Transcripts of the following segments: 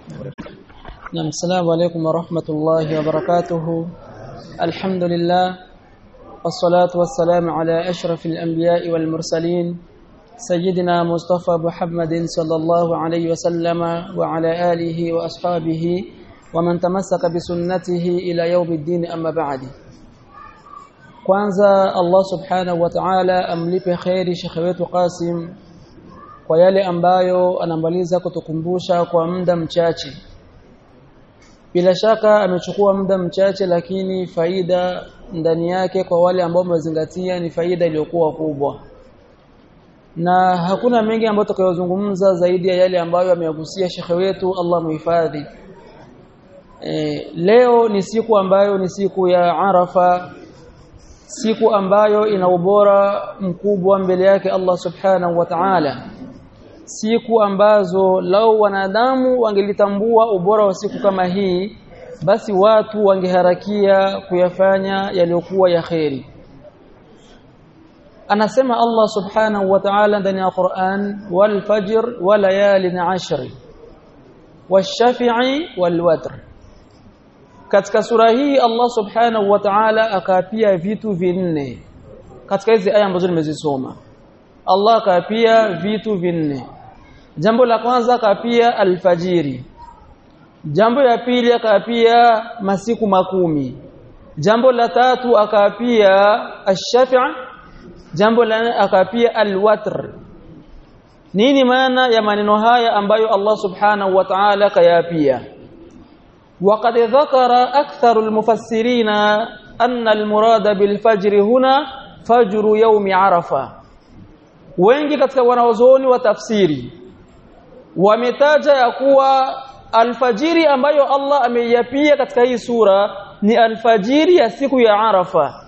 نعم السلام عليكم ورحمة الله وبركاته الحمد لله والصلاة والسلام على أشرف الأنبياء والمرسلين سيدنا مصطفى محمد صلى الله عليه وسلم وعلى آله وأصحابه ومن تمسك بسنته إلى يوم الدين أما بعد kwanza Allah subhanahu wa ta'ala amlipe khairi shekhe wetu Qasim kwa yale ambayo anamaliza kutukumbusha kwa muda mchache bila shaka amechukua muda mchache lakini faida ndani yake kwa wale ambao wamezingatia ni faida iliyokuwa kubwa na hakuna mengi ambayo tutakayozungumza zaidi ya yale ambayo ameyagusia shekhe wetu Allah muhifadhi e, leo ni siku ambayo ni siku ya Arafa siku ambayo ina ubora mkubwa mbele yake Allah subhanahu wa ta'ala siku ambazo lau wanadamu wangelitambua ubora wa siku kama hii basi watu wangeharakia kuyafanya yaliyokuwa ya kheri anasema Allah subhanahu wa ta'ala ndani ya Qur'an wal fajr wa layalin ashri wash-shafi'i wal watr katika sura hii Allah subhanahu wa ta'ala akaapia vitu vinne katika hizi aya ambazo nimezisoma Allah akaapia vitu vinne jambo la kwanza akaapia alfajiri jambo la pili akaapia masiku makumi jambo la tatu akaapia ash-shafi' jambo la akaapia alwatr nini maana ya maneno haya ambayo Allah subhanahu wa ta'ala kayaapia وقد ذكر أكثر المفسرين أن المراد بالفجر هنا فجر يوم عرفة wengi katika wanaozoni wa tafsiri wametaja ya kuwa alfajiri ambayo Allah ameiapia katika hii sura ni alfajiri ya siku ya Arafa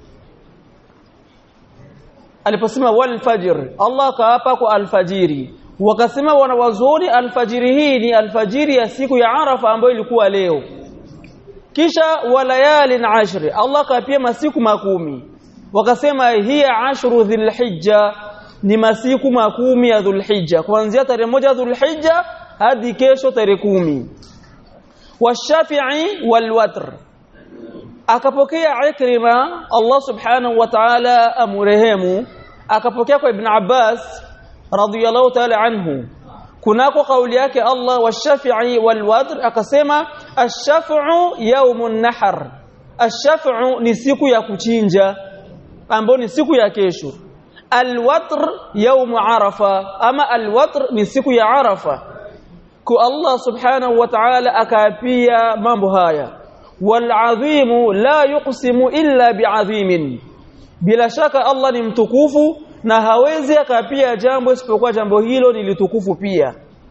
aliposema wal fajr Allah kaapa kwa alfajiri wakasema wanawazoni alfajiri hii ni alfajiri ya siku ya Arafa ambayo ilikuwa leo kisha walayalin ashri Allah kaapia masiku makumi wakasema hiya ashru dhulhijja ni masiku makumi ya dhulhijja kuanzia tarehe moja dhulhijja hadi kesho tarehe kumi washafi'i walwatr akapokea ikrima Allah subhanahu wa ta'ala amurehemu akapokea kwa ibn Abbas radiyallahu ta'ala anhu kunako kauli yake Allah washafi'i walwadr akasema ash-shaf'u yawmun nahar ash-shaf'u ni siku ya kuchinja ambayo ni siku ya kesho alwatr yawm arafa ama alwatr ni siku ya arafa ku Allah subhanahu wa ta'ala akaapia mambo haya wal'adhimu la yuqsimu illa bi'adhimin bila shaka Allah ni mtukufu na hawezi akapia jambo isipokuwa jambo hilo ni litukufu pia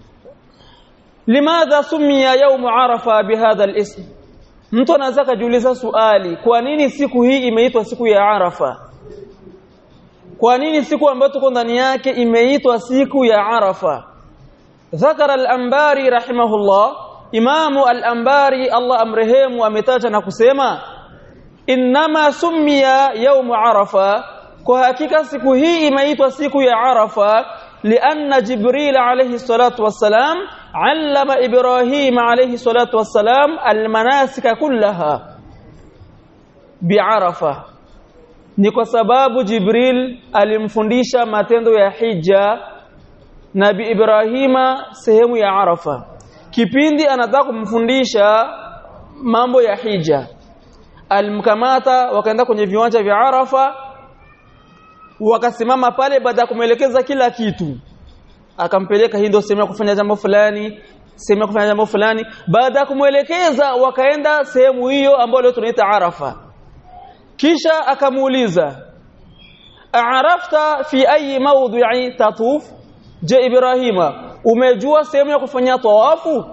limadha sumia yawm arafa bihadha al-ism mtu anaweza kujiuliza swali kwa nini siku hii imeitwa siku ya arafa kwa nini siku ambayo tuko ndani yake imeitwa siku ya arafa ذكر الأنباري رحمه الله إمام الأنباري الله أمرهم أمتاج نكسيما إنما سمي يوم عرفة kwa hakika siku hii imeitwa siku ya Arafa lianna Jibril alayhi salatu wassalam allama Ibrahim alayhi salatu wassalam almanasika kullaha bi'arafa ni kwa sababu Jibril alimfundisha matendo ya hija Nabi Ibrahima sehemu ya Arafa kipindi anataka kumfundisha mambo ya hija alimkamata wakaenda kwenye viwanja vya Arafa wakasimama pale baada ya kumwelekeza kila kitu akampeleka hii ndio sehemu ya kufanya jambo fulani sehemu ya kufanya jambo fulani baada ya kumwelekeza wakaenda sehemu hiyo ambayo leo tunaita Arafa kisha akamuuliza arafta fi ayi mawdi'i tatuf je ibrahima umejua sehemu ya kufanya tawafu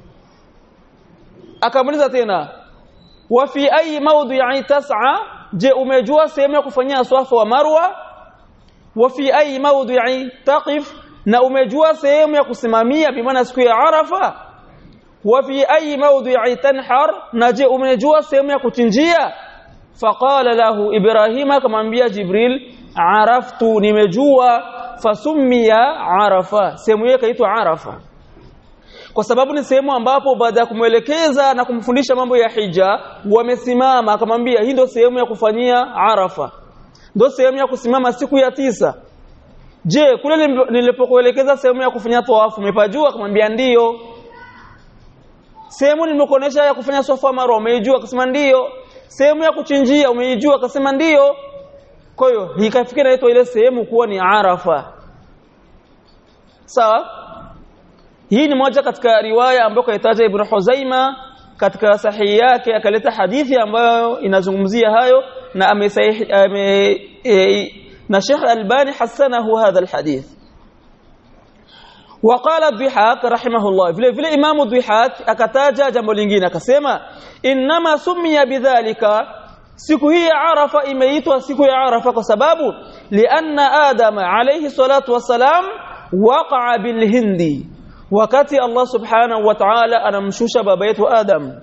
akamuuliza tena wa fi ayi mawdi'i tas'a je umejua sehemu ya kufanyia swafa wa marwa wa fi ayi mawdi'i taqif na umejua sehemu ya kusimamia bimaana siku ya arafa wa fi ayi mawdi'i tanhar na je umejua sehemu ya kuchinjia faqala lahu ibrahima kamwambia jibril araftu nimejua fasummiya arafa sehemu hiyo kaitwa arafa kwa sababu ni sehemu ambapo baada ya kumwelekeza na kumfundisha mambo ya hija wamesimama akamwambia hii ndio sehemu ya kufanyia arafa ndio sehemu ya kusimama siku ya tisa je kule nilipokuelekeza sehemu ya kufanya tawafu umepajua akamwambia ndiyo sehemu nimekuonesha ya kufanya sofa marwa umeijua akasema ndiyo sehemu ya kuchinjia umeijua akasema ndiyo kwa hiyo ikafikia inaitwa ile sehemu kuwa ni arafa sawa hii ni moja katika riwaya ambayo kaitaja Ibn Huzaima katika sahihi yake akaleta hadithi ambayo inazungumzia hayo na amesahih ame, e, na Sheikh Albani hasanahu hadha alhadith وقال الضحاك رحمه الله vile vile Imam Dhihak akataja jambo lingine akasema inma summiya bidhalika siku hii ya Arafa imeitwa siku ya Arafa kwa sababu lianna Adam alayhi salatu wassalam waqa'a bilhindi wakati Allah subhanahu wa ta'ala anamshusha baba yetu Adam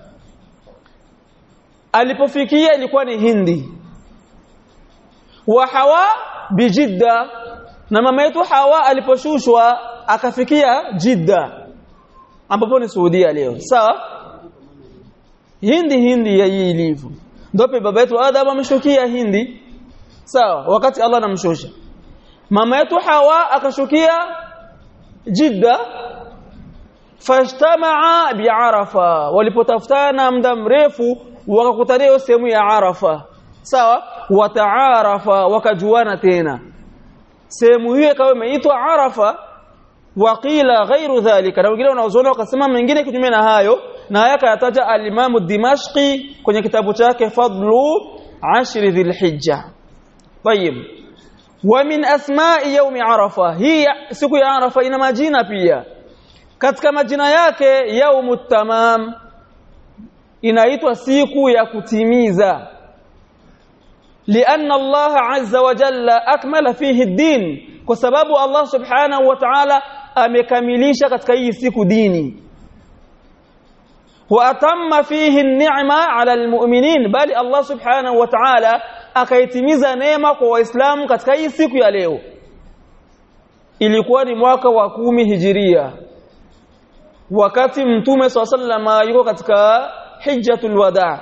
alipofikia ilikuwa ni Hindi wa Hawa bijidda na mama yetu Hawa aliposhushwa akafikia Jidda ambapo ni Saudia leo sawa Hindi Hindi ya hii ilivyo ndio baba yetu Adam ameshukia Hindi sawa wakati Allah anamshusha mama yetu Hawa akashukia Jidda fashtamaa bi'arafa walipotafutana muda mrefu wakakutania sehemu ya Arafa sawa wataarafa wakajuana tena sehemu hiyo ikawa imeitwa Arafa waqila ghairu dhalika na wengine wanaozona wakasema mengine kinyume na hayo na haya kayataja al-Imam Dimashqi kwenye kitabu chake Fadlu Ashri Dhilhijja طيب ومن اسماء يوم عرفه هي siku ya Arafa ina majina pia katika majina yake yaumut tamam inaitwa siku ya kutimiza لأن الله عز وجل أكمل فيه الدين kwa sababu Allah subhanahu wa ta'ala amekamilisha katika hii siku dini wa atamma fihi an-ni'ma 'ala al-mu'minin bali Allah subhanahu wa ta'ala akaitimiza neema kwa waislamu katika hii siku ya leo ilikuwa ni mwaka wa kumi hijiria wakati mtume swalla yuko katika hijjatul wada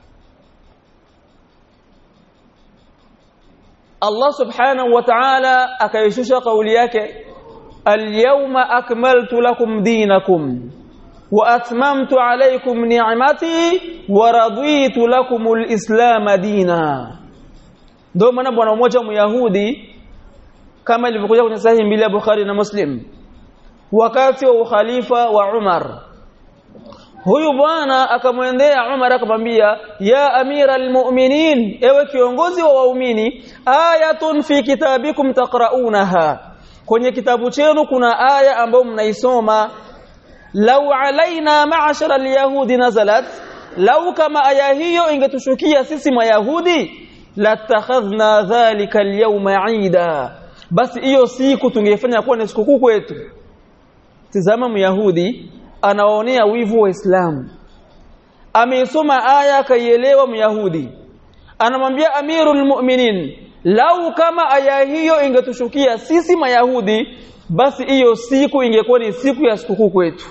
Allah subhanahu wa ta'ala akaishusha kauli yake al-yawma akmaltu lakum dinakum wa atmamtu alaykum ni'mati wa raditu lakum al-islam dina ndio maana bwana mmoja myahudi kama ilivyokuja kwenye sahihi mbili ya Bukhari na Muslim wakati wa ukhalifa wa Umar huyu bwana akamwendea Umar akamwambia ya amira almu'minin ewe kiongozi wa waumini ayatun fi kitabikum taqraunaha kwenye kitabu chenu kuna aya ambayo mnaisoma law alaina ma'ashara alyahudi nazalat lau kama aya hiyo ingetushukia sisi mayahudi latakhadhna dhalika alyawma 'ida basi hiyo siku tungefanya kuwa ni sikukuu kwetu tizama myahudi anawaonea wivu waislamu ameisoma aya akaielewa myahudi anamwambia amirul mu'minin lau kama aya hiyo ingetushukia sisi mayahudi basi hiyo siku ingekuwa ni siku ya sikukuu kwetu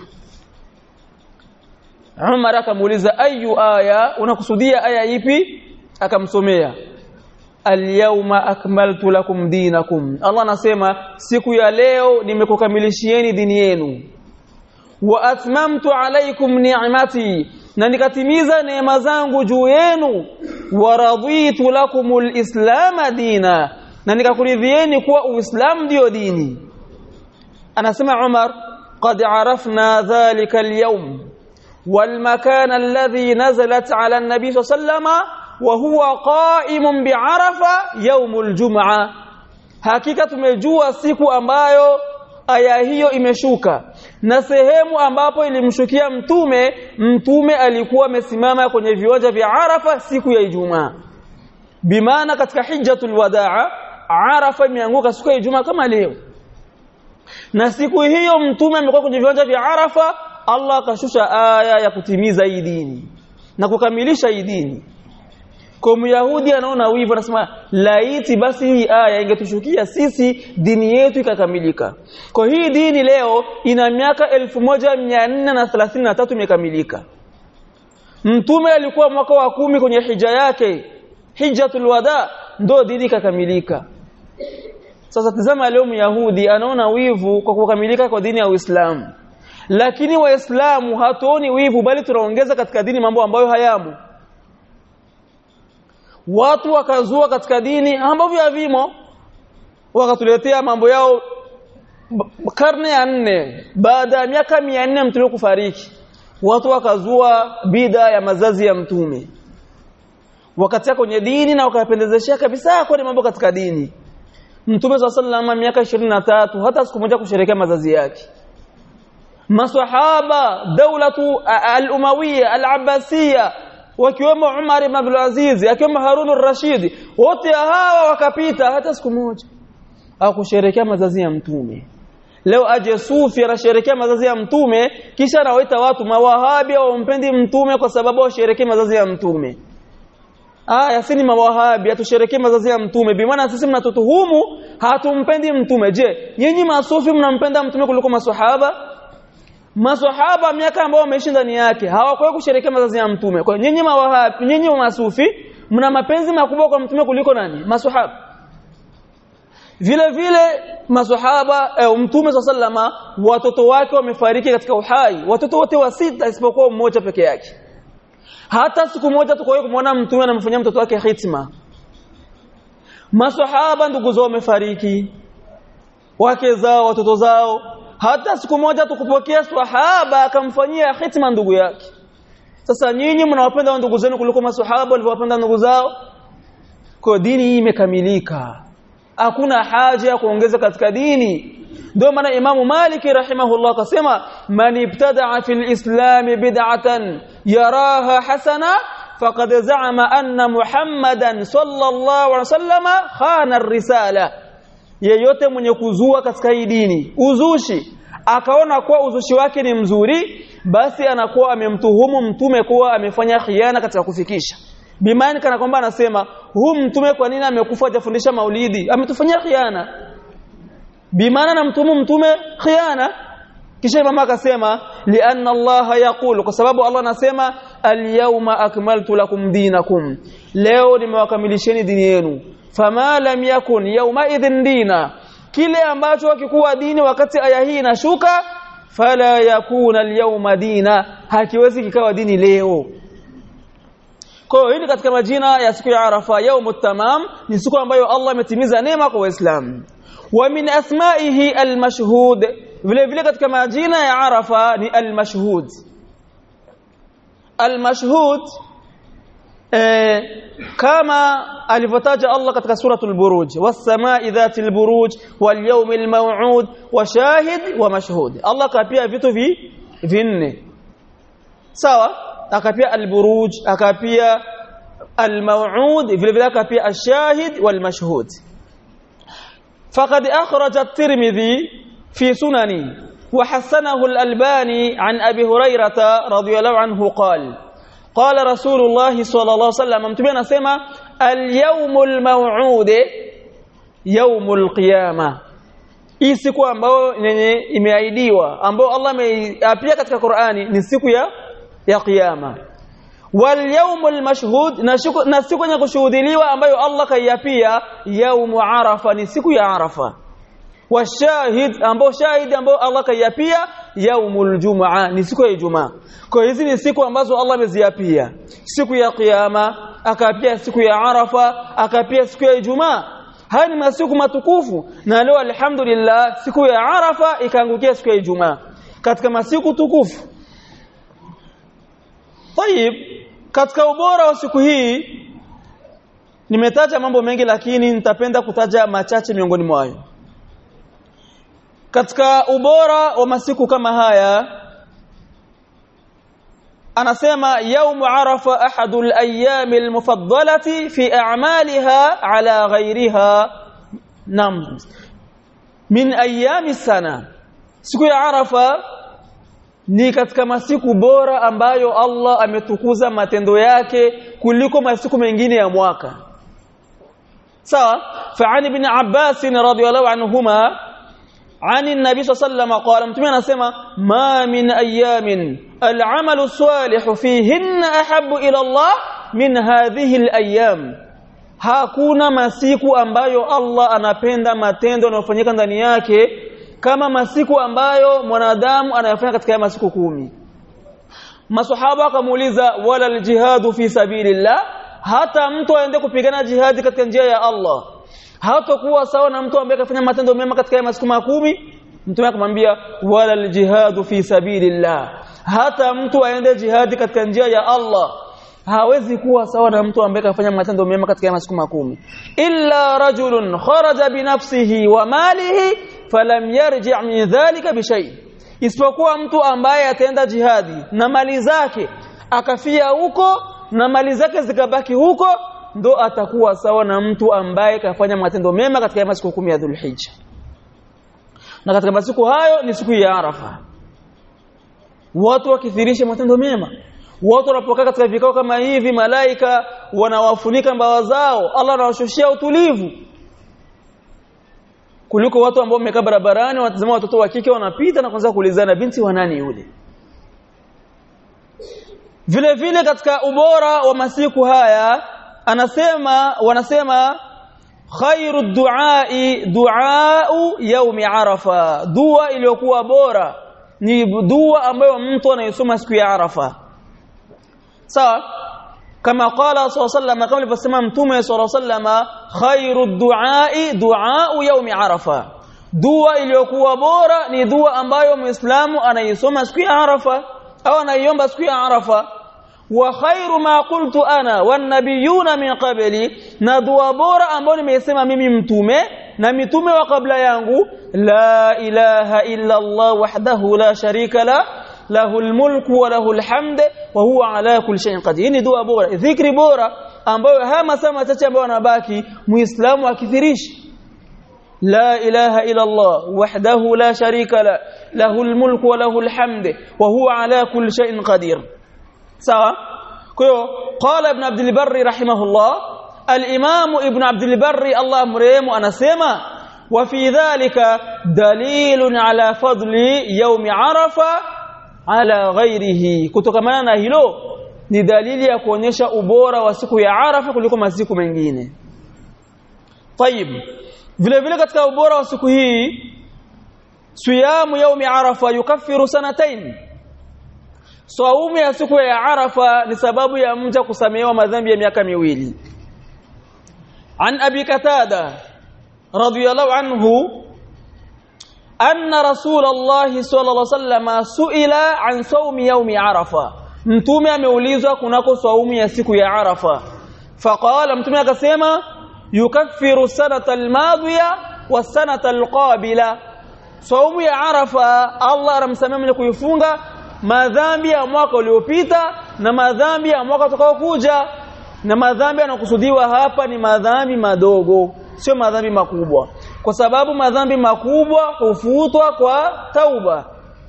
Umar akamuuliza ayu aya unakusudia aya ipi akamsomea Al-yawma akmaltu lakum dinakum Allah anasema siku ya leo nimekukamilishieni dini yenu wa atmamtu alaykum ni'mati na nikatimiza neema zangu juu yenu wa raditu lakumul islam dina na nikakuridhieni kuwa uislamu ndio dini anasema Umar qad arafna dhalika al-yawm والمكان الذي نزلت على النبي صلى الله عليه وسلم وهو قائم بعرفه يوم الجمعه hakika tumejua siku ambayo aya hiyo imeshuka na sehemu ambapo ilimshukia mtume mtume alikuwa amesimama kwenye viwanja vya Arafa siku ya Ijumaa bimaana katika hijjatul wadaa Arafa imeanguka siku ya Ijumaa kama leo na siku hiyo mtume amekuwa kwenye viwanja vya Arafa Allah akashusha aya ya kutimiza hii dini na kukamilisha hii dini kwa myahudi anaona wivu anasema laiti basi hii aya ingetushukia sisi dini yetu ikakamilika kwa hii dini leo ina miaka 1433 imekamilika mtume alikuwa mwaka wa kumi kwenye hija yake hijjatul wada ndo dini ikakamilika sasa tazama leo myahudi anaona wivu kwa kukamilika kwa dini ya Uislamu lakini waislamu hatuoni wivu bali tunaongeza katika dini mambo ambayo hayamo watu wakazua katika dini ambavyo havimo wakatuletea mambo yao karne ya nne baada ya miaka mia nne mtume kufariki watu wakazua bida ya mazazi ya mtume wakatia kwenye dini na wakapendezeshia kabisa kwa mambo katika dini mtume swalla sallam miaka 23 hata siku moja kusherehekea mazazi yake maswahaba daulatu al-umawiyya al-abbasiyya wakiwemo Umar ibn Abdul Aziz akiwemo Harun ar-Rashid wote hawa wakapita hata siku moja au kusherehekea mazazi ya mtume leo aje sufi anasherehekea mazazi ya mtume kisha anawaita watu mawahabi hawampendi mtume kwa sababu washerehekea mazazi ya mtume aya si ni mawahabi atusherekee mazazi ya mtume bi maana sisi mnatutuhumu hatumpendi mtume je nyinyi masufi mnampenda mtume kuliko maswahaba maswahaba miaka ambao wameishi ndani yake hawakuwa kusherekea mazazi ya mtume kwa nyinyi mawahabi nyinyi masufi mna mapenzi makubwa kwa mtume kuliko nani maswahaba vile vile maswahaba eh, mtume sallama watoto wake wamefariki katika uhai watoto wote wa sita isipokuwa mmoja peke yake hata siku moja tukoe kumwona mtume anamfanyia mtoto wake hitima maswahaba ndugu zao wamefariki wake zao watoto zao hata siku moja tukupokea swahaba akamfanyia hitima ndugu yake sasa nyinyi mnawapenda ndugu zenu kuliko maswahaba walivyowapenda ndugu zao kwa dini hii imekamilika hakuna haja ya kuongeza katika dini ndio maana Imamu Maliki rahimahullah akasema man ibtada'a fil islam bid'atan yaraha hasana faqad za'ama anna Muhammadan sallallahu alaihi wasallama khana ar-risala yeyote mwenye kuzua katika hii dini uzushi akaona kuwa uzushi wake ni mzuri basi anakuwa amemtuhumu mtume kuwa amefanya khiana katika kufikisha bimani kana kwamba anasema huu mtume kwa nini amekufa hajafundisha maulidi ametufanyia khiana bimaana na mtumu mtume khiana kisha mama akasema lianna Allah yaqulu kwa sababu Allah anasema alyawma akmaltu lakum dinakum leo nimewakamilisheni dini yenu fama lam yakun yawma idhin dina kile ambacho hakikuwa dini wakati aya hii inashuka fala yakuna alyawma dina hakiwezi kikawa dini leo kwa hiyo hili katika majina ya siku ya Arafa yaumut tamam ni siku ambayo Allah ametimiza neema kwa Waislamu wa min asma'ihi almashhud vile vile katika majina ya Arafa ni almashhud almashhud eh, kama alivyotaja Allah katika suratul buruj was-sama'i dhatil buruj wal yawmil maw'ud wa shahid wa mashhud Allah kapia vitu vi vinne sawa akapia alburuj akapia almaw'ud vile vile akapia ashahid walmashhud faqad akhraj at-tirmidhi fi sunani وحسنه الألباني عن أبي هريرة رضي الله عنه قال قال رسول الله صلى الله عليه وسلم متبين سما اليوم الموعود يوم القيامة hii siku ambayo yenye imeahidiwa ambayo Allah ameapia katika Qur'ani ni siku ya ya kiyama wal yawmul mashhud na siku yenye kushuhudiliwa ambayo Allah kaiapia yaumu arafa ni siku ya arafa washahid ambao shahid ambao Allah kaiapia yaumul jumaa ni siku ya ijumaa kwa hizi ni siku ambazo Allah ameziapia siku ya kiyama akaapia siku ya arafa akaapia siku ya ijumaa haya ni masiku matukufu na leo alhamdulillah siku ya arafa ikaangukia siku ya ijumaa katika masiku tukufu Tayib katika ubora wa siku hii nimetaja mambo mengi lakini nitapenda kutaja machache miongoni mwayo katika ubora wa masiku kama haya anasema يوم عرفه احد الايام المفضله في اعمالها على غيرها نعم من ايام السنه siku ya arafa ni katika masiku bora ambayo Allah ametukuza matendo yake kuliko masiku mengine ya mwaka sawa fa'ani ibn Abbas radhiyallahu anhuma عن النبي صلى الله عليه وسلم قال متى anasema ma min ayamin al'amalu salih fihinna ahabbu ila Allah min hadhihi al-ayyam hakuna masiku ambayo Allah anapenda matendo yanayofanyika ndani yake kama masiku ambayo mwanadamu anayofanya katika masiku kumi masahaba wakamuuliza wala aljihadu fi sabilillah hata mtu aende kupigana jihadi katika njia ya Allah hatakuwa sawa na mtu ambaye kafanya matendo mema katika masiku makumi mtume akamwambia wala aljihadu fi sabilillah hata mtu aende jihadi katika njia ya Allah hawezi kuwa sawa na mtu ambaye kafanya matendo mema katika masiku makumi illa rajulun kharaja binafsihi wa malihi falam yarji' min dhalika bishay isipokuwa mtu ambaye ataenda jihadi na mali zake akafia huko na mali zake zikabaki huko ndo atakuwa sawa na mtu ambaye kafanya matendo mema katika masiku kumi ya Dhulhijja na katika masiku hayo ni siku ya Arafa watu wakithirisha matendo mema watu wanapokaa katika vikao kama hivi malaika wanawafunika mbawa zao Allah anawashushia utulivu kuliko watu ambao wamekaa barabarani wanatazama watoto wa kike wanapita na kuanza kuulizana binti wa nani yule vile vile katika ubora wa masiku haya anasema wanasema khairu duai duau yaumi arafa dua iliyokuwa bora ni dua ambayo mtu anayesoma siku ya arafa sawa kama qala sallallahu kama alivyosema mtume sallallahu alayhi khairu duai duau yaumi arafa dua iliyokuwa bora ni dua ambayo muislamu anaisoma siku ya arafa au anaiomba siku ya arafa wa khairu ma qultu ana wan nabiyuna min qabli na dua bora ambayo nimesema mimi mtume na mitume wa kabla yangu la ilaha illa Allah wahdahu la sharika la lahu almulku wa lahu alhamd wa huwa ala kulli shay'in qadir ni dua bora dhikri bora ambayo haya masaa machache ambayo yanabaki muislamu akithirishi لا إله إلا الله وحده لا شريك له له الملك وله الحمد وهو على كل شيء قدير سوا كيو قال ابن عبد البر رحمه الله الإمام ابن عبد البر الله مريم أنا سيما وفي ذلك دليل على فضل يوم عرفة على غيره kutokamana hilo ni dalili ya kuonyesha ubora wa siku ya Arafa kuliko masiku mengine. Tayib. Vile vile katika ubora wa siku hii siyamu yaumi Arafa yukaffiru sanatain. Saumu ya siku ya Arafa ni sababu ya mja kusamehewa madhambi ya miaka miwili. An Abi Katada radhiyallahu anhu anna Rasulullah sallallahu alaihi wasallam suila an saumi yaumi Arafa. Mtume ameulizwa kunako saumu ya siku ya Arafa. Faqala mtume akasema yukaffiru sanata almadhiya wa sanata alqabila. Saumu ya Arafa Allah anamsamia mwenye kuifunga madhambi ya mwaka uliopita na madhambi ya mwaka utakaokuja na madhambi yanakusudiwa hapa ni madhambi madogo sio madhambi makubwa kwa sababu madhambi makubwa hufutwa kwa tauba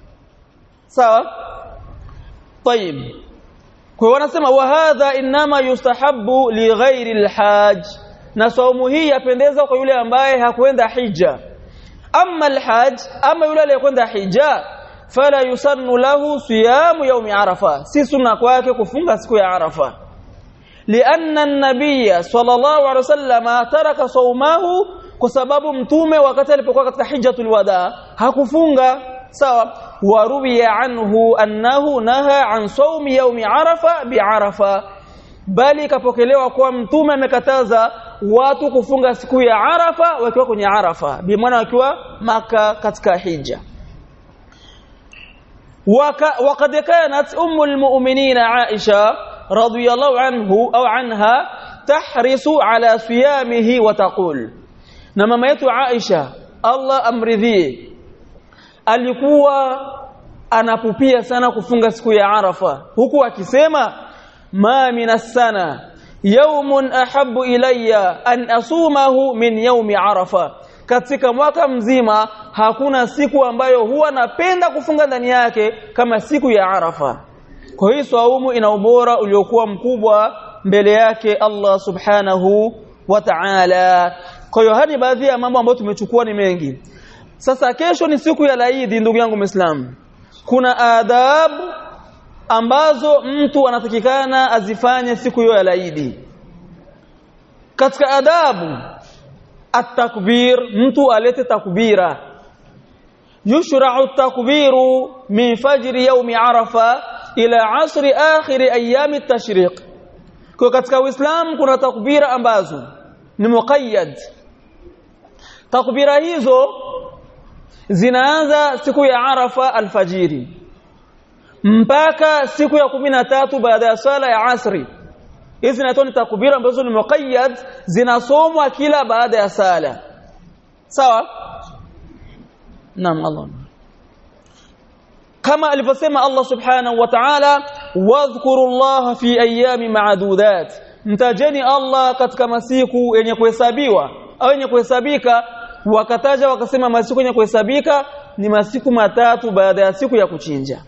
sawa طيب kwa wanasema wa hadha inma yustahabbu li ghairi alhaj na saumu hii yapendeza kwa yule ambaye hakwenda hija amma alhaj ama yule aliyekwenda hija fala yusannu lahu siyamu yaumi arafa si sunna kwake kufunga siku ya arafa lianna an-nabiy sallallahu alaihi wasallam taraka saumahu kwa sababu mtume wakati alipokuwa katika hijjatul wada hakufunga sawa waruwiya anhu annahu naha an saumi yaumi arafa biarafa bali kapokelewa kwa mtume amekataza watu kufunga siku ya arafa wakiwa kwenye arafa bi maana wakiwa maka katika hija وقد كانت أم المؤمنين عائشة رضي الله عنه أو عنها تحرص على صيامه وتقول نما ميت عائشة الله أمرذيه alikuwa anapupia sana kufunga siku ya Arafa huku akisema ma minas sana yawmun ahabbu ilayya an asumahu min yawmi Arafa katika mwaka mzima hakuna siku ambayo huwa napenda kufunga ndani yake kama siku ya Arafa kwa hiyo saumu ina ubora uliokuwa mkubwa mbele yake Allah subhanahu wa ta'ala kwa hiyo hadi baadhi ya mambo ambayo tumechukua ni mengi sasa kesho ni siku ya laidi ndugu yangu Muislamu kuna adabu ambazo mtu anatakikana azifanye siku hiyo ya laidi katika adabu at-takbir mtu alete takbira yushra'u at-takbiru min fajri yawmi arafa ila asri akhir ayam at-tashriq kwa katika uislamu kuna takbira ambazo ni muqayyad takbira hizo zinaanza siku ya arafa alfajiri mpaka siku ya kumi na tatu baada ya swala ya asri hizi zinaitwa ni takbira ambazo ni muqayyad zinasomwa kila baada ya sala sawa naam Allah kama alivyosema Allah subhanahu wa ta'ala wadhkurullaha fi ayami ma'dudat mtajeni Allah katika masiku yenye kuhesabiwa au yenye kuhesabika wakataja wakasema masiku yenye kuhesabika ni masiku matatu baada ya siku ya kuchinja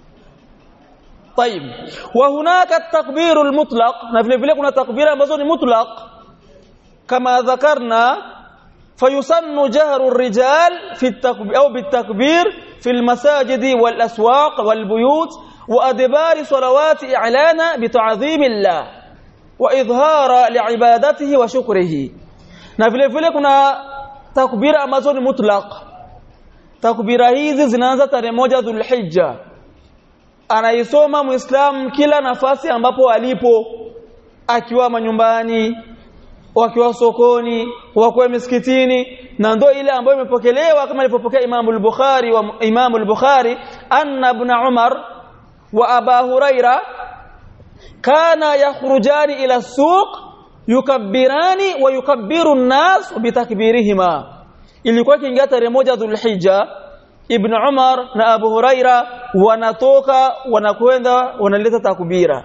طيب وهناك التكبير المطلق na vile vile kuna takbira ambazo ni mutlaq kama dhakarna فيسن جهر الرجال في التكبير أو بالتكبير في المساجد والأسواق والبيوت وأدبار صلوات إعلانا بتعظيم الله وإظهار لعبادته وشكره na vile vile kuna takbira ambazo ni mutlaq takbira hizi zinaanza tarehe moja Dhulhijja anaisoma muislam kila nafasi ambapo alipo akiwa manyumbani wakiwa sokoni wakiwa misikitini na ndo ile ambayo imepokelewa kama ilipopokea Imam al-Bukhari wa Imam al-Bukhari anna ibn Umar wa Aba Huraira kana yakhrujani ila suq yukabbirani wa yukabbiru an-nas bitakbirihima ilikuwa kiingia tarehe moja Dhulhijja Ibn Umar na Abu Huraira wanatoka wanakwenda wanaleta takbira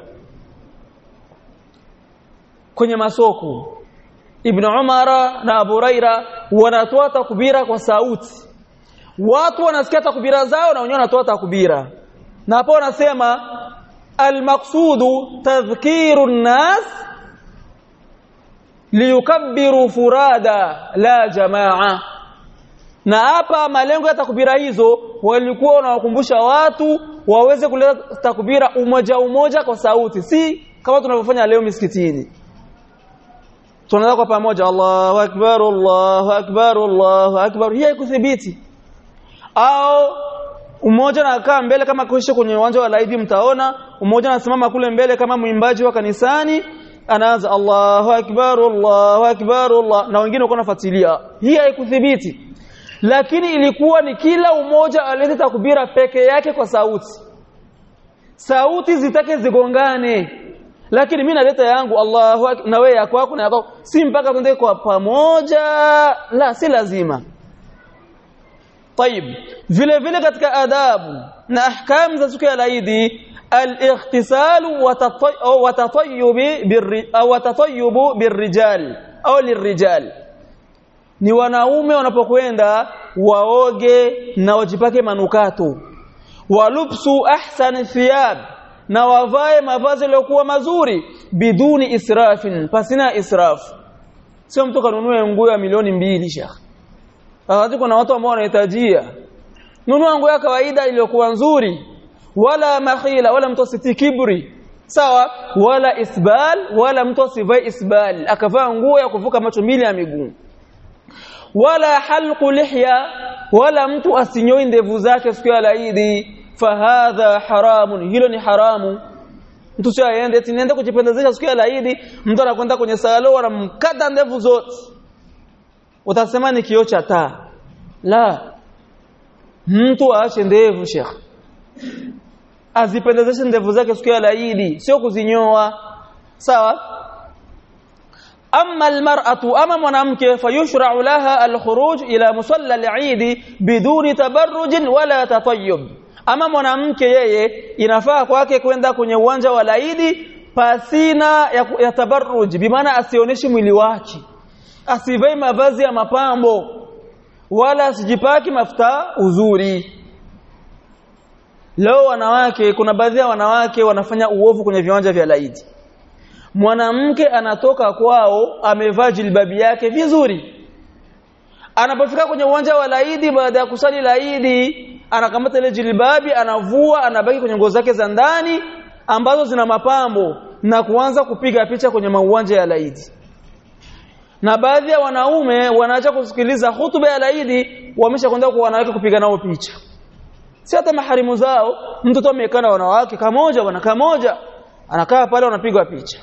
kwenye masoko Ibn Umar na Abu Huraira wanatoa takbira kwa sauti watu wanasikia takbira zao na wenyewe wanatoa takbira na hapo wanasema almaqsudu tadhkiru an-nas liyukabbiru furada la jamaa na hapa malengo ya takbira hizo walikuwa wanawakumbusha watu waweze kuleta takbira umoja umoja kwa sauti si kama tunavyofanya leo misikitini tunaanza kwa pamoja Allahu akbar Allahu akbar Allahu akbar hii haikuthibiti au umoja anakaa mbele kama kuisha kwenye uwanja wa laidi mtaona umoja anasimama kule mbele kama mwimbaji wa kanisani anaanza Allahu akbar Allahu akbar Allah na wengine wako nafuatilia hii haikuthibiti lakini ilikuwa ni kila umoja alete takbira peke yake kwa sauti sauti zitake zigongane lakini mimi naleta yangu Allahu na wewe yako yako na yako si mpaka twende kwa pamoja la si lazima طيب vile vile katika adabu na ahkam za siku ya laidi al-ightisal wa tatayyub au tatayyub birrijal au lirrijal ni wanaume wanapokwenda waoge na wajipake manukato walubsu ahsan thiyab na wavae mavazi yaliyokuwa mazuri biduni israfin pasina israf sio mtu kanunue nguo ya milioni mbili shekh wakati kuna watu ambao wanahitajia nunua nguo ya kawaida iliyokuwa nzuri wala makhila wala mtu asiti kibri sawa wala isbal wala mtu asivae isbal akavaa nguo ya kuvuka macho mbili ya miguu wala halqu lihya wala mtu asinyoi ndevu zake siku ya laidi fahadha haramun hilo ni haramu mtu sio aende eti niende kujipendezesha siku ya laidi mtu anakwenda kwenye salo anamkata ndevu zote utasema ni kioo cha taa la mtu aache ndevu shekh azipendezeshe ndevu zake siku ya laidi sio kuzinyoa sawa أما المرأة أما منامك فيشرع لها الخروج إلى مصلى العيد بدون تبرج ولا تطيب أما منامك yeye inafaa kwake kwenda kwenye uwanja wa laidi pasina ya, ya tabarruj bimaana asioneshi mwili wake asivai mavazi ya mapambo wala asijipaki mafuta uzuri leo wanawake kuna baadhi ya wanawake wanafanya uovu kwenye viwanja vya laidi mwanamke anatoka kwao amevaa jilbabi yake vizuri anapofika kwenye uwanja wa laidi baada ya kusali laidi anakamata ile jilbabi anavua anabaki kwenye nguo zake za ndani ambazo zina mapambo na kuanza kupiga picha kwenye mauwanja ya laidi na baadhi ya wanaume wanaacha kusikiliza hutuba ya laidi wameshakwenda kwa wanawake kupiga nao picha si hata maharimu zao mtoto amekaa na wanawake kamoja bwana kamoja anakaa pale wanapigwa picha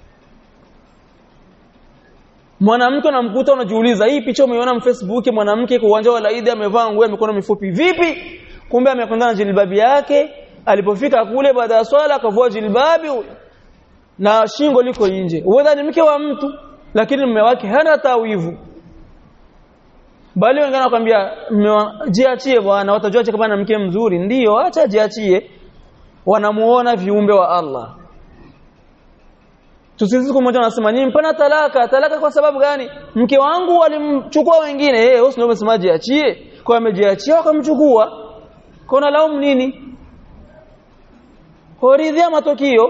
mwanamke unamkuta unajiuliza hii picha umeiona mfacebook mwanamke kwa uwanja wa laidi amevaa nguo ya mikono mifupi vipi kumbe amekwenda na jilbabi yake alipofika kule baada ya swala akavua jilbabi na shingo liko nje uweza ni mke wa mtu lakini mume wake hana tawivu bali wengine wanakuambia jiachie bwana watajua kama na mke mzuri ndiyo acha jiachie wanamuona viumbe wa Allah tusisi siku moja wanasema ni mpana talaka talaka kwa sababu gani mke wangu walimchukua wengine eh wewe ndio umesema jiachie kwa amejiachia wakamchukua kuna laumu nini horidhia matokeo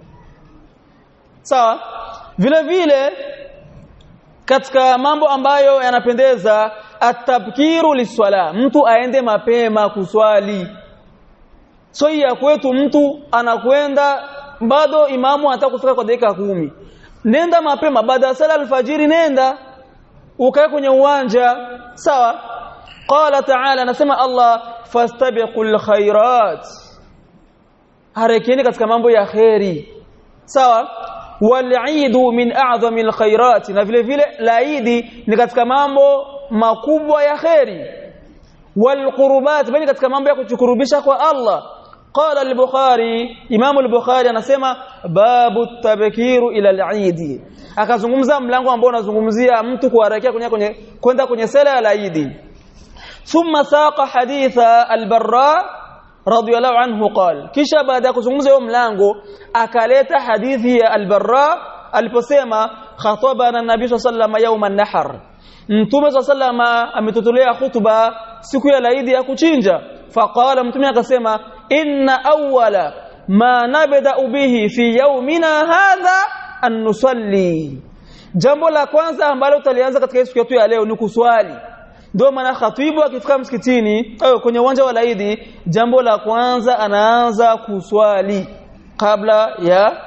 sawa vile vile katika mambo ambayo yanapendeza atabkiru liswala mtu aende mapema kuswali so ya kwetu mtu anakwenda bado imamu anataka kufika kwa dakika kumi nenda mapema baada ya sala alfajiri nenda ukae kwenye uwanja sawa qala ta'ala anasema Allah fastabiqul khairat harekeni katika mambo ya khairi sawa walidu min a'zami alkhairat na vile vile laidi ni katika mambo makubwa ya khairi walqurbat bali katika mambo ya kuchukurubisha kwa Allah قال البخاري امام البخاري anasema babu tabkiru ila al-eid akazungumza mlango ambao unazungumzia mtu kuharakia kwenye kwenye kwenda kwenye sala ya Eid thumma saqa haditha al-barra radiyallahu anhu qala kisha baada ya kuzungumza huo mlango akaleta hadithi ya al-barra aliposema khatabana nabii sallallahu yawm an-nahr mtume sallallahu ametutolea khutba siku ya Eid ya kuchinja faqala mtume akasema inna awwala ma nabda bihi fi yawmina hadha an nusalli jambo la kwanza ambalo tutalianza katika siku yetu ya leo ni kuswali ndio maana khatibu akifika msikitini au kwenye uwanja wa laidi jambo la kwanza anaanza kuswali kabla ya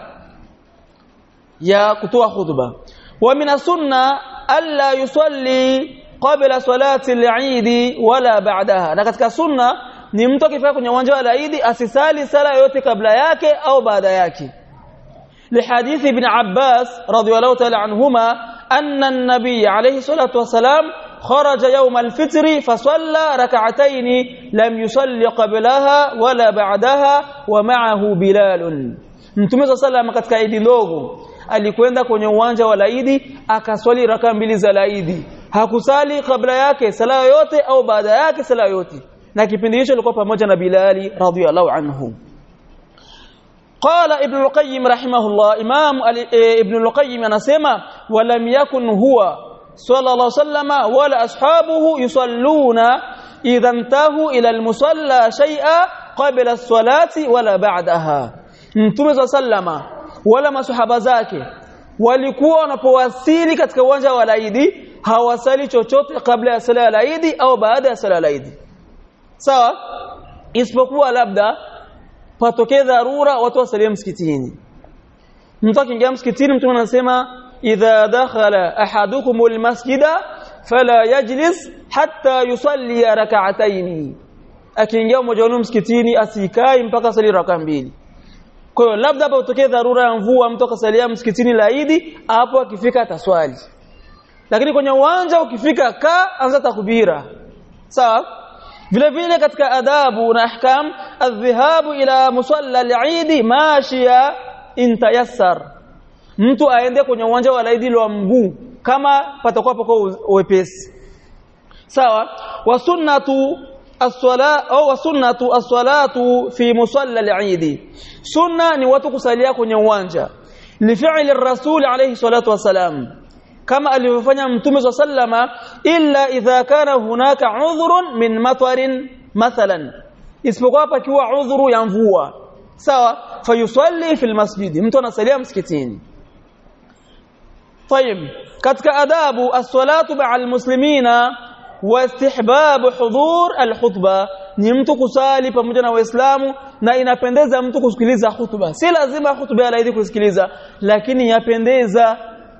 ya kutoa khutba wa min sunna alla yusalli qabla salati al-eid wala ba'daha na katika sunna ni mtu akifika kwenye uwanja wa Eid asisali sala yote kabla yake au baada yake لحديث ابن عباس رضي الله تعالى عنهما أن النبي عليه الصلاة والسلام خرج يوم الفطر فصلى ركعتين لم يصلي قبلها ولا بعدها ومعه بلال Mtume صلى الله عليه katika Eid ndogo alikwenda kwenye uwanja wa Eid akaswali raka mbili za Eid hakusali kabla yake sala yote au baada yake sala yote na kipindi hicho alikuwa pamoja na Bilali radhiyallahu anhu قال ابن القيم رحمه الله امام ابن القيم anasema ولم يكن هو صلى الله عليه وسلم ولا اصحابه يصلون اذا انتهوا الى المصلى شيئا قبل الصلاه ولا بعدها mtume sallama wala masahaba zake walikuwa wanapowasili katika uwanja wa laidi hawasali chochote kabla ya sala ya laidi au baada ya sala ya laidi sawa isipokuwa labda patokee dharura watu wasalie msikitini mtu akiingia msikitini mtu anasema idha dakhala ahadukum almasjida fala yajlis hatta yusalli rak'atayn akiingia mmoja wenu msikitini asikai mpaka sali raka mbili kwa hiyo labda hapo utokee dharura ya mvua mtu akasalia msikitini laidi hapo akifika ataswali lakini kwenye uwanja ukifika ka anza takbira sawa vile vile katika adabu na ahkam adhhabu ila musalla al-eid mashia intayassar mtu aende kwenye uwanja wa laidi wa mguu kama patakuwa pako wepesi sawa wa sunnatu as-sala au wa sunnatu as-salatu fi musalla al-eid sunna ni watu kusalia kwenye uwanja lifi'li ar-rasul alayhi salatu wasalam kama alivyofanya mtume sallama illa idha kana hunaka udhrun min matarin mathalan isipokuwa pakiwa udhuru ya mvua sawa fayusalli fil masjid mtu anasalia msikitini طيب katika adabu as-salatu ma'al muslimina wa istihbab hudhur al-khutbah ni mtu kusali pamoja na waislamu na inapendeza mtu kusikiliza hutuba si lazima hutuba ya laidi kusikiliza lakini yapendeza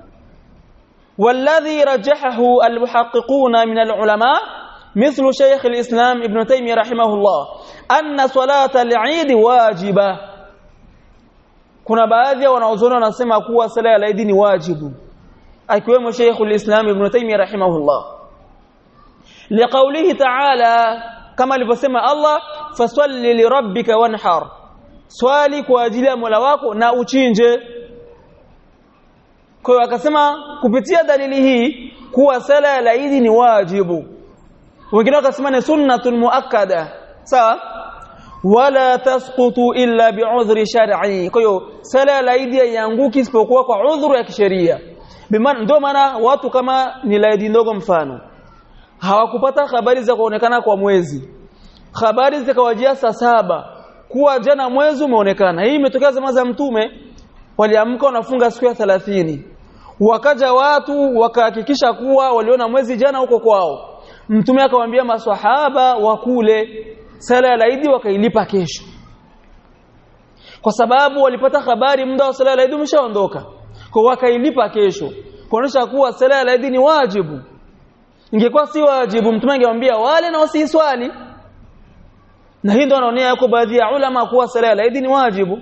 والذي رجحه المحققون من العلماء مثل شيخ الإسلام ابن تيمية رحمه الله أن صلاة العيد واجبة kuna baadhi ya wanaozoni wanasema kuwa sala ya Eid ni wajibu akiwemo Sheikh al-Islam Ibn Taymiyyah rahimahullah liqaulihi ta'ala kama alivyosema Allah fasalli lirabbika wanhar swali kwa ajili ya Mola wako na uchinje kwa hiyo akasema kupitia dalili hii kuwa sala ya Eid ni wajibu wengine wakasema ni sunnatun muakkada sawa wala tasqutu illa bi'udhri shar'i kwa hiyo sala ya Eid haianguki isipokuwa kwa udhuru ya kisheria bimaana ndio maana watu kama ni laidi ndogo mfano hawakupata habari za kuonekana kwa mwezi habari zikawajia saa saba kuwa jana mwezi umeonekana hii imetokea zama za mtume waliamka wanafunga siku ya 30 wakaja watu wakahakikisha kuwa waliona mwezi jana huko kwao mtume akamwambia maswahaba wakule sala ya laidi wakailipa kesho kwa sababu walipata habari muda wa sala ya laidi umeshaondoka kwa wakailipa kesho kuonesha kuwa sala ya laidi ni wajibu ingekuwa si wajibu mtume angemwambia wale na wasiswali na hii ndio anaonea yako baadhi ya ulama kuwa sala ya laidi ni wajibu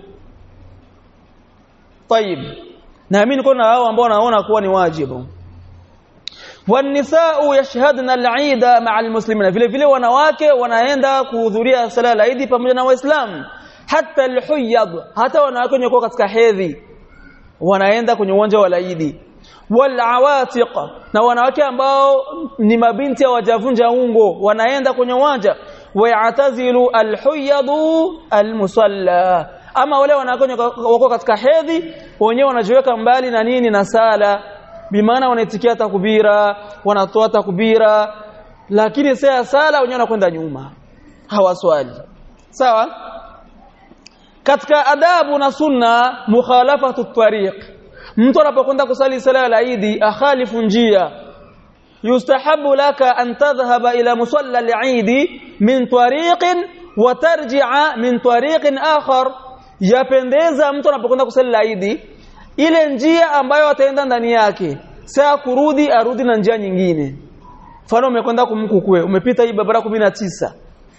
طيب naamini kuna hao ambao wanaona kuwa ni wajibu والنساء يشهدن العيد مع المسلمين vile vile wanawake wanaenda kuhudhuria sala ya Eid pamoja na waislamu hata alhuyyad hata wanawake wenye katika hedhi wanaenda kwenye uwanja wa Eid walawatiq na wanawake ambao ni mabinti ya wajavunja ungo wanaenda kwenye uwanja wayatazilu alhuyyadu almusalla ama wale wanawake wako katika hedhi wenyewe wanajiweka mbali na nini na sala bimaana wanaitikia takbira wanatoa takbira lakini saa sala wenyewe wanakwenda nyuma hawaswali sawa katika adabu na sunna mukhalafatu tariq mtu anapokwenda kusali sala ya Eid akhalifu njia yustahabu laka an tadhhaba ila musalla al-Eid min tariqin wa tarji'a min tariqin akhar yapendeza mtu anapokwenda kusali Eid ile njia ambayo ataenda ndani yake saa kurudi arudi na njia nyingine mfano umekwenda kumkukwe umepita hii barabara 19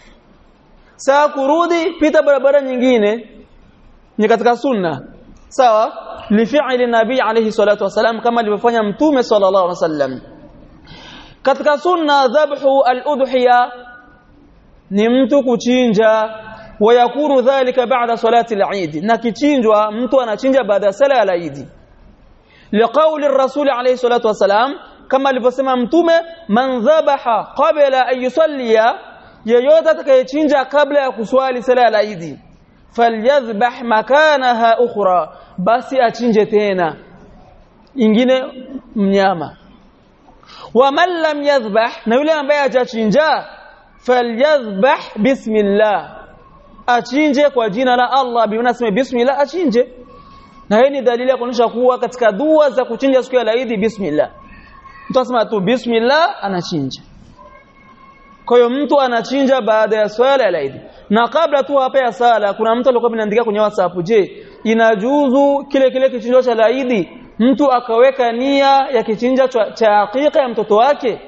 saa kurudi pita barabara nyingine ni katika sunna sawa li fi'li nabii alayhi salatu wasalam kama alivyofanya mtume sallallahu alaihi wasallam katika sunna dhabhu al-udhiya ni mtu kuchinja wayakunu dhalika ba'da salati al-eid na kichinjwa mtu anachinja baada ya sala ya Eid liqauli ar-rasul alayhi salatu wasalam kama alivyosema mtume man dhabaha qabla an yusalliya yeyote atakayechinja kabla ya kuswali sala ya Eid falyadhbah makanaha ukhra basi achinje tena ingine mnyama wa man lam yadhbah na yule ambaye hajachinja falyadhbah bismillah achinje kwa jina la Allah bimaana sema bismillah achinje na hii ni dalili ya kuonyesha kuwa katika dua za kuchinja siku ya Eid bismillah mtu asema tu bismillah anachinja kwa hiyo mtu anachinja baada ya swala ya Eid na kabla tu hapa ya sala kuna mtu alikuwa anaandika kwenye WhatsApp je inajuzu kile kile kichinjo cha Eid mtu akaweka nia ya kichinja cha hakika ya mtoto wake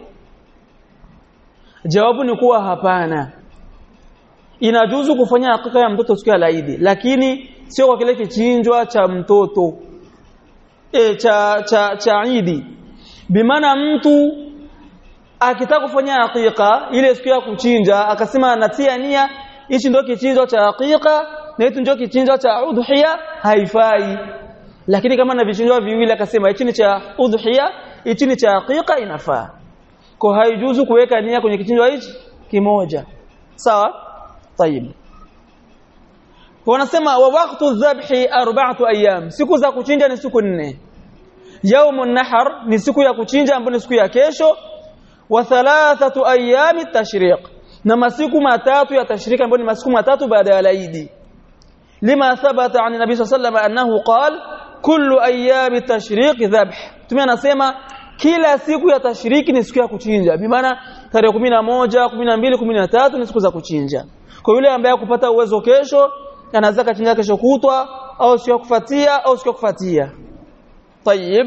jawabu ni kuwa hapana inajuzu kufanya hakika ya mtoto siku ya Eid lakini sio kwa kile kichinjwa cha mtoto e, cha cha cha Eid bimaana mtu akitaka kufanya hakika ile siku ya kuchinja akasema anatia nia hichi ndio kichinjwa cha hakika na hichi ndio kichinjwa cha udhiya haifai lakini kama na vichinjwa viwili akasema hichi ni cha udhiya hichi ni cha hakika inafaa kwa haijuzu kuweka nia kwenye kichinjwa hichi kimoja sawa طيب wanasema wa waqtu dhabhi arba'atu ayyam siku za kuchinja ni siku nne yaumun nahar ni siku ya kuchinja ambayo ni siku ya kesho wa thalathatu ayami tashriq na masiku matatu ya tashriq ambayo ni masiku matatu baada ya laidi lima thabata an nabii sallallahu alayhi annahu qala kullu ayami tashriq dhabh tumia anasema kila siku ya tashriki ni siku ya kuchinja bi maana tarehe 11 12 13 ni siku za kuchinja kwa yule ambaye kupata uwezo kesho anaweza kachinja kesho kutwa au siku kufuatia au siku kufuatia طيب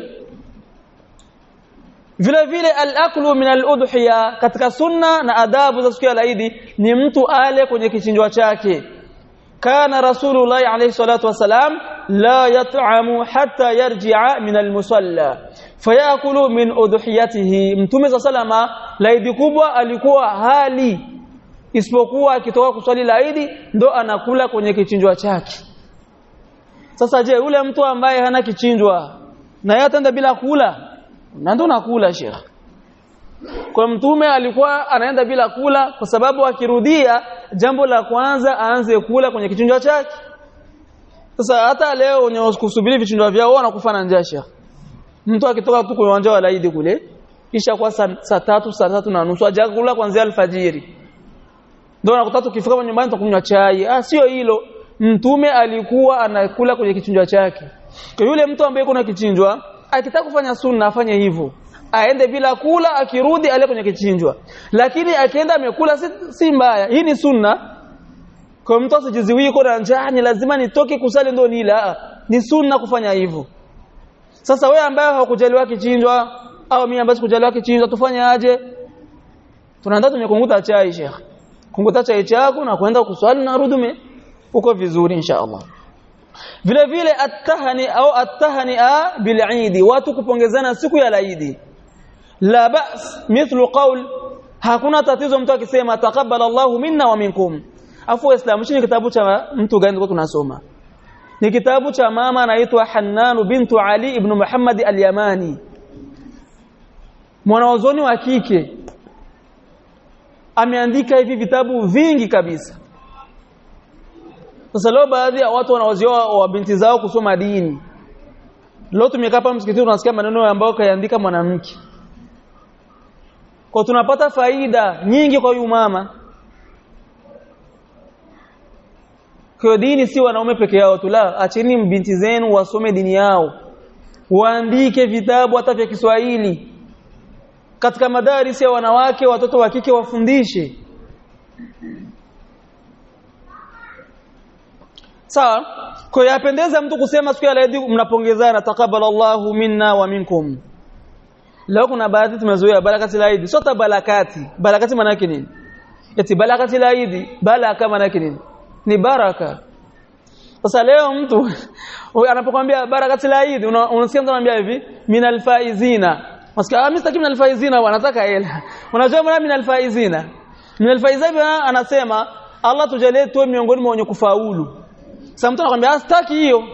vile vile al-aklu min al-udhiya katika sunna na adabu za siku ya Eid ni mtu ale kwenye kichinjwa chake kana rasulullah alayhi salatu wasalam la yat'amu hatta yarji'a min al-musalla fayakulu min udhiyatihi mtume salama laidi kubwa alikuwa hali isipokuwa akitoka kuswali laidi ndo anakula kwenye kichinjwa chake sasa je yule mtu ambaye hana kichinjwa na yeye ataenda bila kula na ndo nakula sheikh kwa mtume alikuwa anaenda bila kula kwa sababu akirudia jambo la kwanza aanze kula kwenye kichinjwa chake sasa hata leo wenye kusubiri vichinjwa vyao wanakufa na njaa sheikh mtu akitoka tu kwenye uwanja wa laidi kule kisha kwa saa sa tatu saa tatu na nusu ajakula kuanzia alfajiri ndio nakuta tukifika nyumbani tukunywa chai ah sio hilo mtume alikuwa anakula kwenye kichinjwa chake kwa yule mtu ambaye kuna kichinjwa akitaka kufanya sunna afanye hivyo aende bila kula akirudi ale kwenye kichinjwa lakini akienda amekula si, si mbaya hii ni sunna kwa mtu asijiziwie kwa njaa ni lazima nitoke kusali ndio nila ni sunna kufanya hivyo sasa wewe ambaye hakujaliwa kichinjwa au mimi ambaye sikujaliwa kichinjwa tufanye aje tunaanza tumekunguta chai sheikh kunguta chai chako na kwenda kuswali na rudume uko vizuri insha Allah vile vile attahani au attahania bil'idi watu kupongezana siku ya laidi la ba's mithlu qawl hakuna tatizo mtu akisema taqabbala Allahu minna wa minkum afu waislamu ni kitabu cha mtu gani kwa tunasoma ni kitabu cha mama anaitwa Hannan bintu Ali ibn Muhammad al-Yamani mwanawazoni wa kike ameandika hivi vitabu vingi kabisa sasa leo baadhi ya watu wanawazioa wa binti zao kusoma dini leo tumekaa hapa msikitini tunasikia maneno ambayo kaandika mwanamke kwa tunapata faida nyingi kwa huyu mama kwa dini si wanaume peke yao tu la acheni binti zenu wasome dini yao waandike vitabu hata vya Kiswahili katika madarisi ya wanawake watoto wa kike wafundishe sawa kwa yapendeza mtu kusema siku ya Eid mnapongezana taqabbal Allahu minna wa minkum leo kuna baadhi tumezoea barakati la Eid sio barakati barakati maana yake nini eti barakati la Eid baraka maana yake nini ni baraka sasa leo mtu anapokuambia barakati la Eid unasikia mtu anambia hivi minal faizina Masikia ah mimi sitaki minal faizina wanataka hela unajua maana minal faizina minal faizina anasema Allah tujalie tuwe miongoni mwa wenye kufaulu sasa mtu anakuambia sitaki hiyo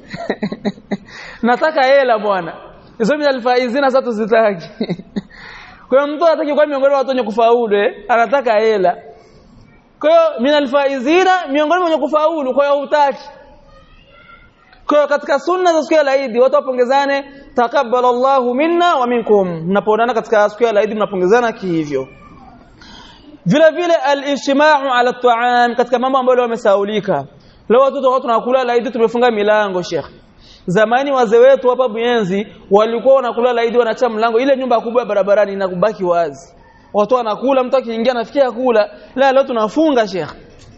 nataka hela bwana hizo minal faizina sasa tuzitaki kwa hiyo mtu anataka kuwa miongoni mwa watu wenye kufaulu eh anataka hela kwa hiyo minal faizina miongoni mwa wenye kufaulu kwa hiyo hutaki kwa hiyo katika sunna za siku ya Eid watu wapongezane takabbalallahu minna wa minkum mnapoonana katika siku ya Eid mnapongezana kihivyo vile vile al-ijtima'u ala at-ta'am katika mambo ambayo wamesaulika leo watoto watu tunakula Eid tumefunga milango Sheikh zamani wazee wetu hapa Buyenzi walikuwa wanakula Eid wanacha mlango ile nyumba kubwa ya barabarani inakubaki wazi watu wanakula mtu akiingia anafikia kula la leo tunafunga Sheikh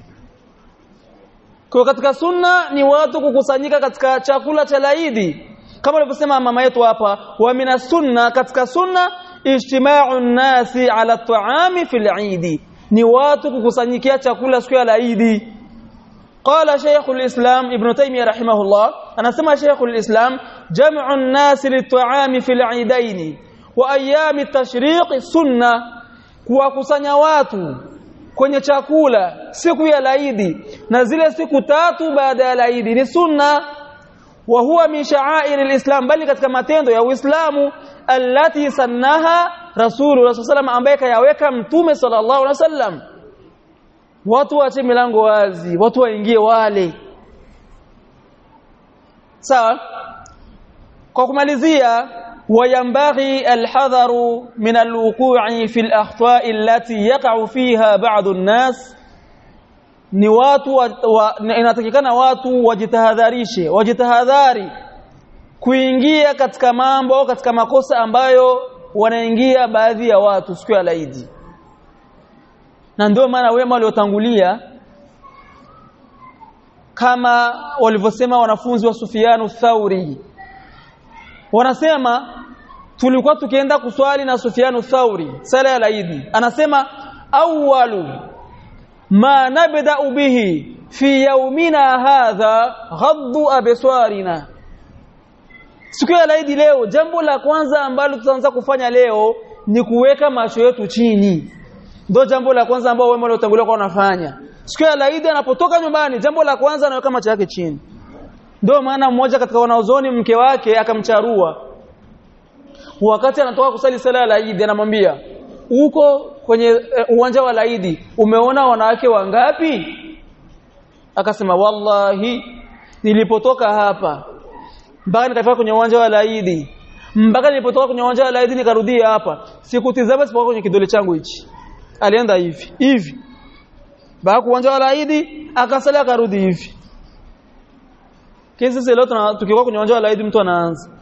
kwa katika sunna ni watu kukusanyika katika chakula cha laidi kama alivyosema mama yetu hapa wa mina sunna katika sunna ijtima'u nasi ala ta'ami fil eid ni watu kukusanyikia chakula siku ya laidi قال شيخ الإسلام ابن تيمية رحمه الله أنا سمع شيخ الإسلام جمع الناس للطعام في العيدين وأيام التشريق سنة kuwakusanya watu kwenye chakula siku ya laidi na zile siku tatu baada ya laidi ni sunna wa huwa min sha'air alislam bali katika matendo ya Uislamu allati sannaha Rasulullah sallallahu ambaye kayaweka mtume sallallahu alaihi wasallam watu waache milango wazi watu waingie wale sawa kwa kumalizia وينبغي الحذر من الوقوع في الأخطاء التي يقع فيها بعض الناس ni watu wa, wa, inatakikana watu wajitahadharishe wajitahadhari kuingia katika mambo katika makosa ambayo wanaingia baadhi ya watu siku ya laidi na ndio maana wema waliotangulia kama walivyosema wanafunzi wa Sufianu Thauri wanasema tulikuwa tukienda kuswali na Sufianu Thauri sala ya laidi anasema awwalu ma nabda'u bihi fi yawmina hadha ghaddu absarina siku ya laidi leo jambo la kwanza ambalo tutaanza kufanya leo ni kuweka macho yetu chini ndio jambo la kwanza ambao wema waliotangulia kwa wanafanya siku ya laidi anapotoka nyumbani jambo la kwanza anaweka macho yake chini ndio maana mmoja katika wanaozoni mke wake akamcharua wakati anatoka kusali sala ya laidi anamwambia uko kwenye uh, uwanja wa laidi umeona wanawake wangapi akasema wallahi nilipotoka hapa mpaka nikafika kwenye uwanja wa laidi mpaka nilipotoka kwenye uwanja wa laidi nikarudia hapa sikutizama sipokuwa kwenye kidole changu hichi alienda hivi hivi baada uwanja wa laidi akasali akarudi hivi kesi leo tukikuwa kwenye uwanja wa laidi mtu anaanza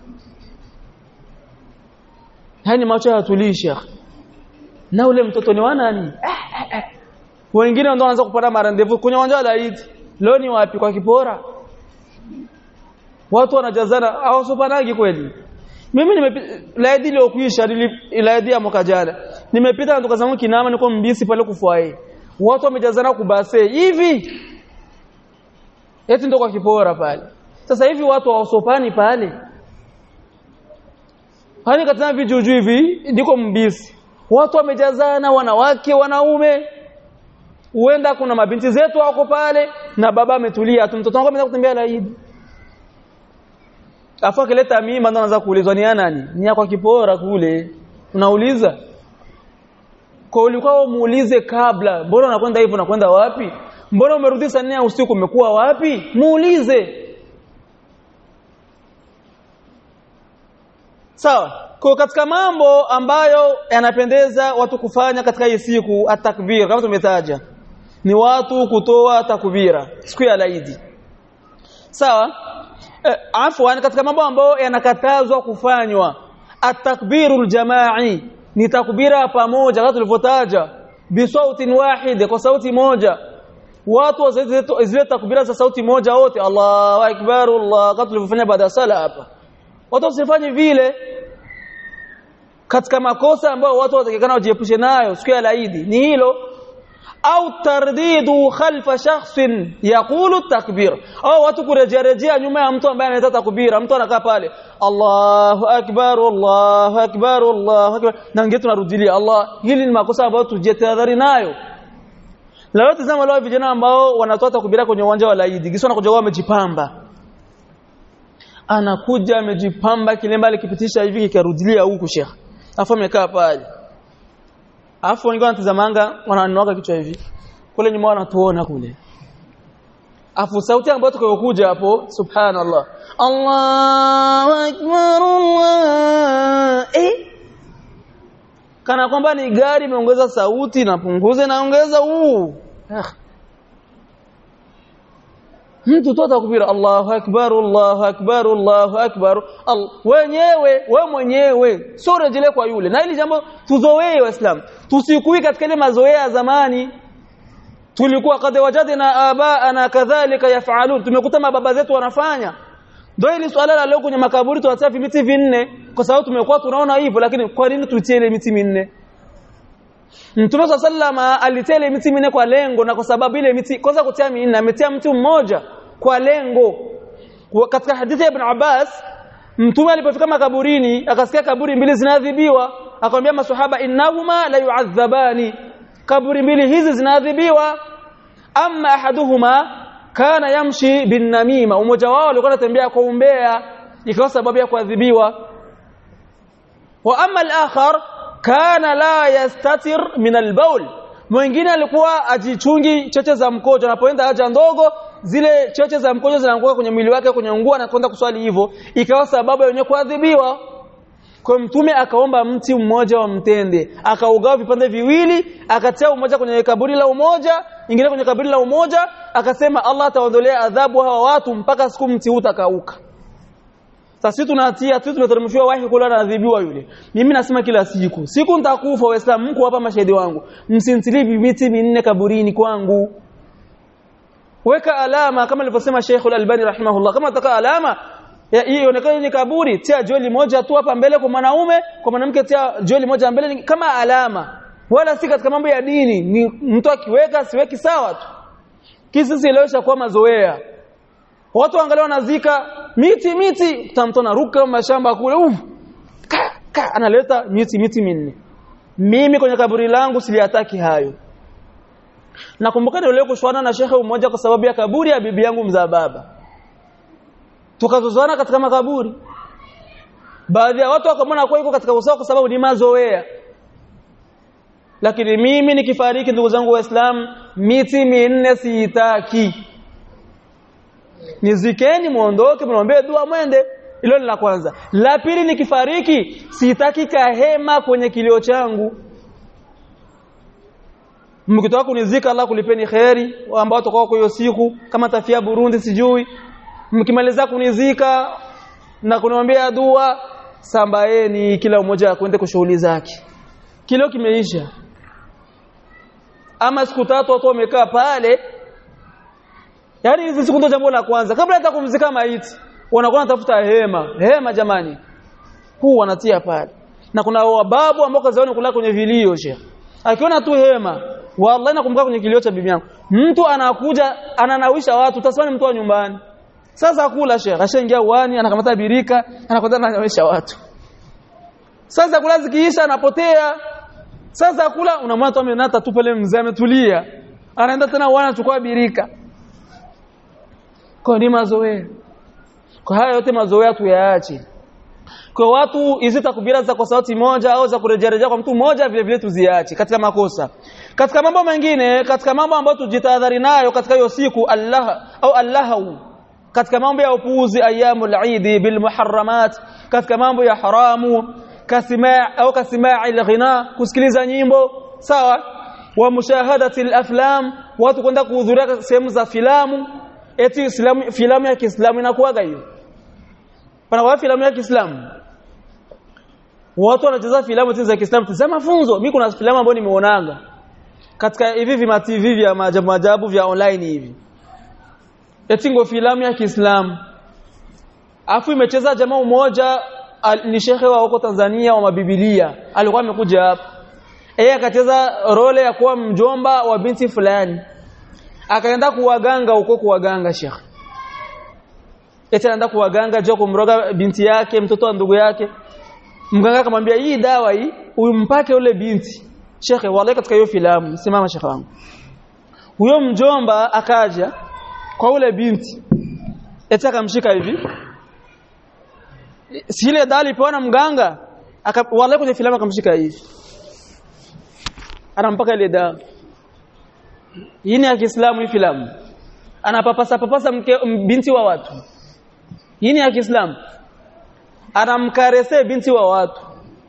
hani macho yatulisha na ule mtoto ni wa nani wengine ndio wanaanza kupata marandevu kwenye uwanja wa laidi leo ni wapi kwa kipora watu wanajazana hawasopanagi kweli mimi nimepita laidi ile kuisha laidi ya mwaka jana nimepita na tukazama kinama niko mbisi pale kufuae watu wamejazana kubase hivi eti ndo kwa kipora pale sasa hivi watu hawasopani pale hani katika vijuju hivi ndiko mbisi watu wamejazana wanawake wanaume huenda kuna mabinti zetu wako pale na baba ametulia tu mtoto wangu ameenda kutembea laidi afu akileta mimba ndo anaanza kuulizwa ni nani ni kwa kipora kule unauliza kwa ulikuwa muulize kabla mbona unakwenda hivyo unakwenda wapi mbona umerudi saa nne usiku umekuwa wapi muulize sawa kwa katika mambo ambayo yanapendeza watu kufanya katika hii siku atakbir kama tumetaja ni watu kutoa takbira siku ya laidi sawa eh, afwan katika mambo ambayo yanakatazwa kufanywa atakbirul jamai ni takbira pamoja kama tulivyotaja bisautin wahid kwa sauti moja watu wazile zile takbira za sauti moja wote Allahu akbar Allah kama tulivyofanya baada ya sala hapa watu wasifanye vile katika makosa ambayo watu watakikana wajiepushe nayo siku ya laidi ni hilo au tardidu khalfa shakhsin yaqulu takbir au watu kurejea rejea nyuma ya mtu ambaye analeta takbira mtu anakaa pale Allahu akbar Allahu akbar Allahu akbar na ngine tunarudilia Allah hili ni makosa ambayo tujitahadhari nayo leo tazama leo vijana ambao wanatoa takbira kwenye uwanja wa laidi kisha wanakuja wamejipamba anakuja amejipamba kilemba alikipitisha hivi kikarudilia huku shekhi afu amekaa pale afu wengine wanatazamanga wananoka kichwa hivi kule nyuma wanatuona kule afu sauti ambayo tukayokuja hapo subhanallah Allahu akbar Allah eh kana kwamba ni gari imeongeza sauti napunguze naongeza huu ah. mtu tu atakubira Allahu akbar Allahu akbar Allahu akbar Al wenyewe we mwenyewe sio rejele kwa yule na hili jambo tuzoee waislamu tusikui katika ile mazoea ya zamani tulikuwa kad wajadna abaana kadhalika yafalun tumekuta mababa zetu wanafanya ndio hili swala la leo kwenye makaburi tunatia vimiti vinne kwa sababu tumekuwa tunaona hivyo lakini kwa nini tutie ile miti minne Mtume sallama alitia ile miti minne kwa lengo na kwa sababu ile miti kwanza kutia minne ametia mti mmoja kwa lengo katika hadithi ya Ibn Abbas Mtume alipofika makaburini akasikia kaburi mbili zinadhibiwa akamwambia maswahaba innahuma la yu'adhabani kaburi mbili hizi zinadhibiwa amma ahaduhuma kana yamshi bin namima umoja wao alikuwa anatembea kwa umbea ikawa sababu ya kuadhibiwa wa amma al-akhar kana la yastatir min al-bawl mwingine alikuwa ajichungi cheche za mkojo anapoenda haja ndogo zile choche za mkojo zinaanguka kwenye mwili wake kwenye nguo na kwenda kuswali hivyo ikawa sababu ya wenyewe kuadhibiwa kwa mtume akaomba mti mmoja wa mtende akaugawa vipande viwili akatia umoja kwenye kaburi la umoja ingine kwenye kaburi la umoja akasema Allah ataondolea adhabu hawa watu mpaka siku mti utakauka sasa tunatia tu tumeteremshiwa wahi kula na adhibiwa yule mimi nasema kila siku siku nitakufa waislamu mko hapa mashahidi wangu msintilii miti minne kaburini kwangu weka alama kama alivyosema Sheikh Al-Albani rahimahullah kama nataka alama hii ionekane ni kaburi tia joli moja tu hapa mbele kwa mwanaume kwa mwanamke tia joli moja mbele ni kama alama wala si katika mambo ya dini ni mtu akiweka siweki sawa tu kisi ilewesha kwa mazoea watu angalia wanazika miti miti tamto naruka mashamba kule uf ka, ka, analeta miti miti minne mimi kwenye kaburi langu siliataki hayo nakumbuka ndio leo kushwana na shekhe mmoja kwa sababu ya kaburi ya bibi yangu mzaa baba tukazozana katika makaburi baadhi ya watu wakamwona kwa iko katika usawa kwa sababu ni mazoea lakini mimi nikifariki ndugu zangu waislamu miti minne siitaki nizikeni muondoke mnaombee dua mwende hilo ni la kwanza la pili nikifariki sitaki kahema kwenye kilio changu mkitoka kunizika Allah kulipeni kheri ambao tutakuwa kwa hiyo siku kama tafia Burundi sijui mkimaliza kunizika na kuniambia dua sambaeni kila mmoja akwende kwa shughuli zake kilio kimeisha ama siku tatu watu wamekaa pale Yaani hizi siku ndo jambo la kwanza kabla hata kumzika maiti wanakuwa wanatafuta hema hema jamani huu wanatia pale na kuna wababu ambao kazioni kula kwenye vilio sheikh akiona tu hema wallahi nakumbuka kwenye kilio cha bibi yangu mtu anakuja ananawisha watu taswani mtu wa nyumbani sasa kula sheikh ashaingia uani anakamata birika anakwenda ananawisha watu sasa kula zikiisha anapotea sasa kula unamwona tu amenata tu pale mzee ametulia anaenda tena uani anachukua birika kwa ni mazoea kwa haya yote mazoea tuyaache kwa watu hizi takbira za kwa sauti moja au za kurejelea kwa mtu mmoja vile vile tuziache katika makosa katika mambo mengine katika mambo ambayo tujitahadhari nayo katika hiyo siku Allah au Allahu katika mambo ya upuuzi ayyamul eid bil muharramat katika mambo ya haramu kasimaa au kasimaa al-ghina kusikiliza nyimbo sawa wa mushahadati al-aflam watu kwenda kuhudhuria sehemu za filamu eti islamu filamu ya Kiislamu inakuwaga hiyo pana wa filamu ya Kiislamu watu wanacheza filamu za Kiislamu tazama funzo mimi kuna filamu ambayo nimeonaga katika hivi vima TV vya maajabu maajabu vya online hivi eti ngo filamu ya Kiislamu afu imecheza jamaa mmoja ni shekhe wa huko Tanzania wa mabibilia alikuwa amekuja hapa yeye akacheza role ya kuwa mjomba wa binti fulani akaenda kuwaganga huko kuwaganga shekhe eti anaenda kuwaganga jua kumroga binti yake mtoto wa ndugu yake mganga akamwambia hii dawa hii umpake ule binti shekhe wallahi katika hiyo filamu simama shekhe wangu huyo mjomba akaja kwa ule binti eti akamshika hivi si ile dawa alipewa na mganga aka wallahi kwenye filamu akamshika hivi anampaka ile dawa hii ni ya Kiislamu hii filamu anapapasa papasa mke binti wa watu hii ni ya Kiislamu anamkarese binti wa watu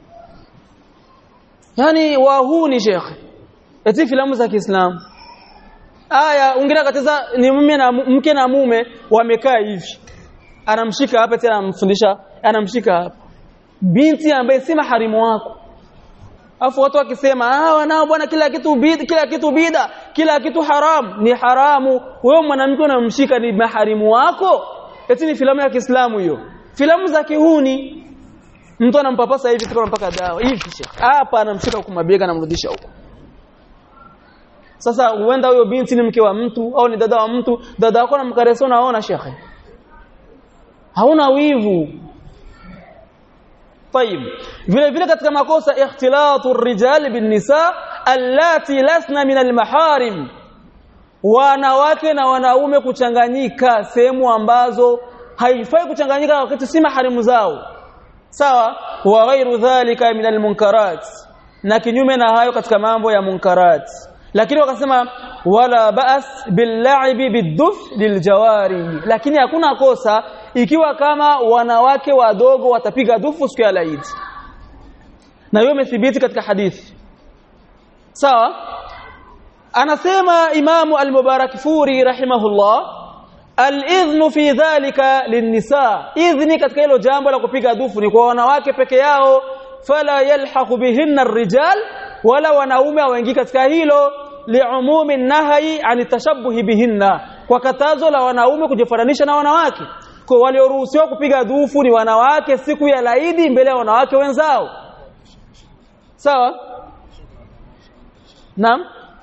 yani wahuni shekhe eti filamu za Kiislamu aya ungine katiza ni mume na mke na mume wamekaa hivi anamshika hapa tena anamfundisha anamshika hapa binti ambaye si maharimu wako afu watu wakisema ah wanao bwana kila kitu bida kila kitu bida kila kitu haram ni haramu wewe mwanamke unamshika ni maharimu wako eti ni filamu ya Kiislamu hiyo filamu za kihuni mtu anampapasa hivi tuko mpaka dawa hivi hapa anamshika huko mabega anamrudisha huko sasa huenda huyo binti ni mke wa mtu au ni dada wa mtu dada wako anamkaresa unaona shekhe hauna wivu طيب vile vile katika makosa ikhtilatu rijal bin nisa allati lasna min almaharim wanawake na wanaume kuchanganyika sehemu ambazo haifai kuchanganyika wakati si maharimu zao sawa wa ghairu dhalika min almunkarat na kinyume na hayo katika mambo ya munkarat lakini wakasema wala ba'as billa'ibi biduf liljawari lakini hakuna kosa ikiwa kama wanawake wadogo watapiga dufu siku ya Eid na hiyo imethibiti katika hadithi sawa anasema imamu al-mubarak furi rahimahullah al-idhnu fi dhalika linnisa idhni katika hilo jambo la kupiga dufu ni kwa wanawake peke yao fala yalhaqu bihinna ar-rijal wala wanaume hawaingii katika hilo liumumi nahyi an tashabbuhi bihinna kwa katazo la wanaume kujifananisha na wanawake kwa walioruhusiwa kupiga dufu ni wanawake siku ya laidi mbele ya wanawake wenzao sawa naam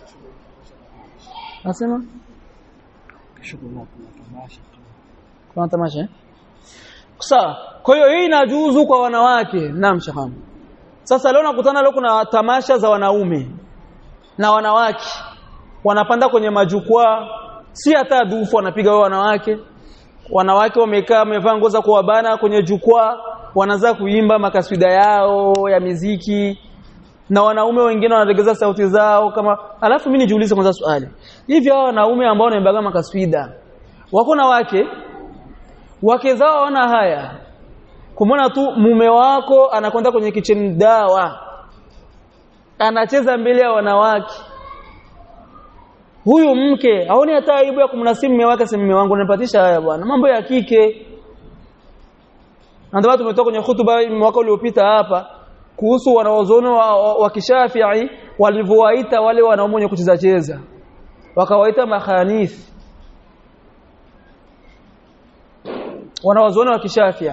nasema kuna tamasha sawa kwa hiyo hii inajuzu kwa wanawake naam shahamu sasa leo nakutana leo kuna tamasha za wanaume na wanawake wanapanda kwenye majukwaa si hata dufu wanapiga wao wanawake wanawake wamekaa wamevaa nguo za kuwabana kwenye jukwaa wanaanza kuimba makaswida yao ya miziki na wanaume wengine wanalegeza sauti zao kama alafu mimi nijiulize kwanza swali hivi hao wanaume ambao wanaimbaga makaswida wako na wake wake zao wana haya kumwona tu mume wako anakwenda kwenye kitchen dawa anacheza mbele ya wanawake huyu mke haoni hata aibu ya kumnasimu mume wake sema mume wangu unipatisha haya bwana mambo ya kike ndio tumetoka kwenye hutuba mwaka uliopita hapa kuhusu wanaozono wa, wa, wa kishafii walivyowaita wale wanaume wenye kucheza cheza wakawaita makhanith wanaozono wa kishafii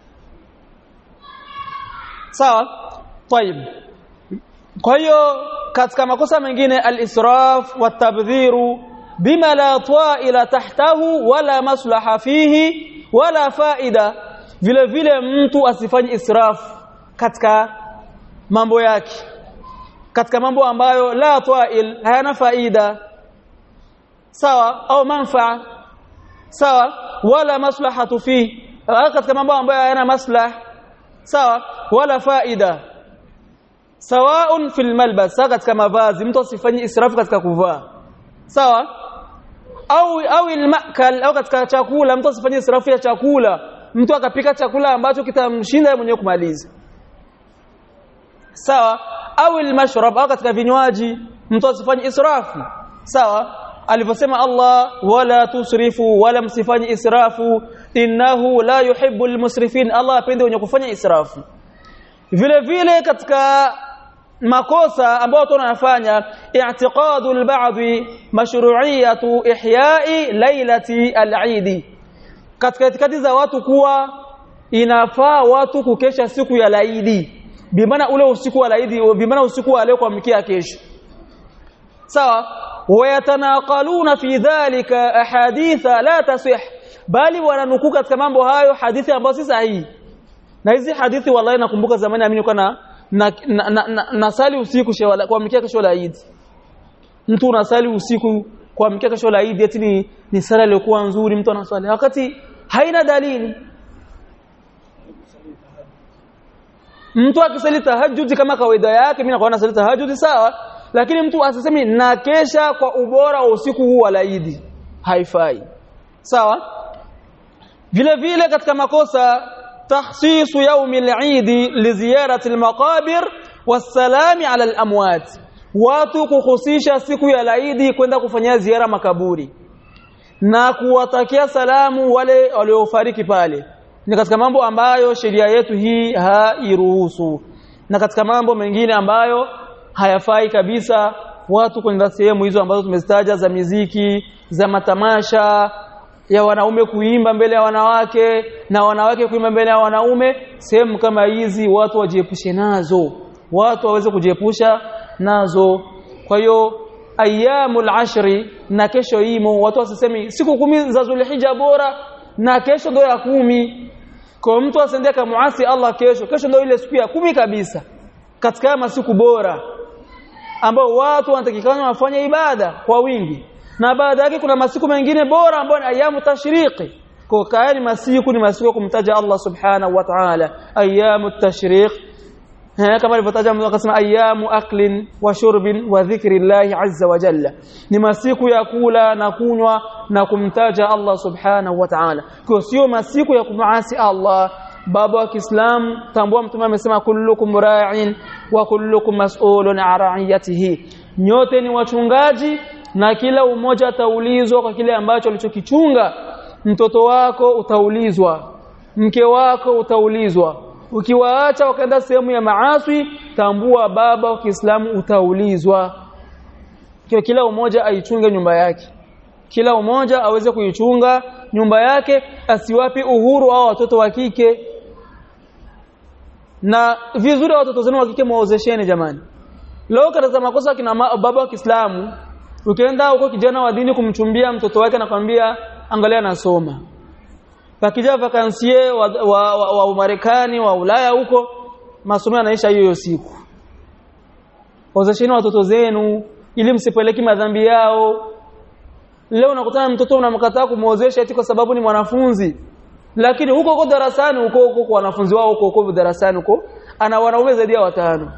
sawa طيب kwa hiyo katika makosa mengine al-israf wa tabdhiru bima la ta'ila tahtahu wala maslaha fihi wala faida vile vile mtu asifanye israf katika mambo yake katika mambo ambayo la ta'il hayana faida sawa au manfaa sawa wala maslahatu fi katika mambo ambayo hayana maslah sawa wala faida sawaun fil malbas sawa katika mavazi mtu asifanye israfu katika kuvaa sawa au au almakal au katika chakula mtu asifanye israfu ya chakula mtu akapika chakula ambacho kitamshinda yeye mwenyewe kumaliza sawa au almashrab au katika vinywaji mtu asifanye israfu sawa alivyosema Allah wala tusrifu wala msifanye israfu innahu la yuhibbu almusrifin Allah apende wenye kufanya israfu vile vile katika makosa ambayo watu wanafanya i'tiqadu al-ba'd mashru'iyatu ihya'i lailati al-Eid katika itikadi za watu kuwa inafaa watu kukesha siku ya laidi bimaana ule usiku wa laidi bimaana usiku wa leo kuamkia kesho sawa wayatanaqaluna fi dhalika ahaditha la tasih bali wananukuu katika mambo hayo hadithi ambazo si sahihi na hizi hadithi wallahi nakumbuka zamani amini kana na, na, na, na, nasali usiku kuamkia kesho la Eid mtu unasali usiku kuamkia kesho la Eid eti ni, ni sala iliyokuwa nzuri mtu anaswali wakati haina dalili mtu akisali tahajjud kama kawaida yake mimi nakuwa nasali tahajjud sawa lakini mtu asisemi na kesha kwa ubora wa usiku huu wa Eid haifai sawa vile vile katika makosa تخصيص يوم العيد لزيارة المقابر والسلام على الأموات watu kuhusisha siku ya Eid kwenda kufanyia ziara makaburi na kuwatakia salamu wale waliofariki pale ni katika mambo ambayo sheria yetu hii hairuhusu na katika mambo mengine ambayo hayafai kabisa watu kwenda sehemu hizo ambazo tumezitaja za miziki za matamasha ya wanaume kuimba mbele ya wanawake na wanawake kuimba mbele ya wanaume sehemu kama hizi watu wajiepushe nazo watu waweze kujiepusha nazo kwa hiyo ayyamul ashri na kesho imo watu wasisemi siku kumi za Zulhijja bora na kesho ndio ya kumi kwa mtu asendea kumuasi Allah kesho kesho ndio ile siku ya kumi kabisa katika masiku bora ambao watu wanatakikana wafanye ibada kwa wingi na baada yake kuna masiku mengine bora ambayo ni ayamu tashriqi kwa kaani masiku ni masiku kumtaja Allah subhanahu wa ta'ala ayamu tashriq eh kama alivyotaja mtu akasema ayamu aklin wa shurbin wa dhikrillahi azza wa jalla ni masiku ya kula na kunywa na kumtaja Allah subhanahu wa ta'ala kwa sio masiku ya kumuasi Allah baba wa Kiislamu tambua mtume amesema kullukum ra'in wa kullukum mas'ulun an ra'iyatihi nyote ni wachungaji na kila umoja ataulizwa kwa kile ambacho alichokichunga mtoto wako utaulizwa mke wako utaulizwa ukiwaacha wakaenda sehemu ya maaswi tambua baba wa Kiislamu utaulizwa kwa kila umoja aichunge nyumba yake kila umoja aweze kuichunga nyumba yake asiwapi uhuru au watoto wa kike na vizuri watoto zenu wa kike muozesheni jamani leo katika makosa kina baba wa Kiislamu ukienda huko kijana wa dini kumchumbia mtoto wake anakwambia angalia nasoma pakija vakansie wa, wa, wa, wa Umarekani wa Ulaya huko masomo yanaisha hiyo siku ozesheni watoto zenu ili msipeleki madhambi yao leo unakutana mtoto unamkataa kumuozesha eti kwa sababu ni mwanafunzi lakini huko huko darasani huko huko kwa wanafunzi wao huko huko darasani huko ana wanaume zaidi ya watano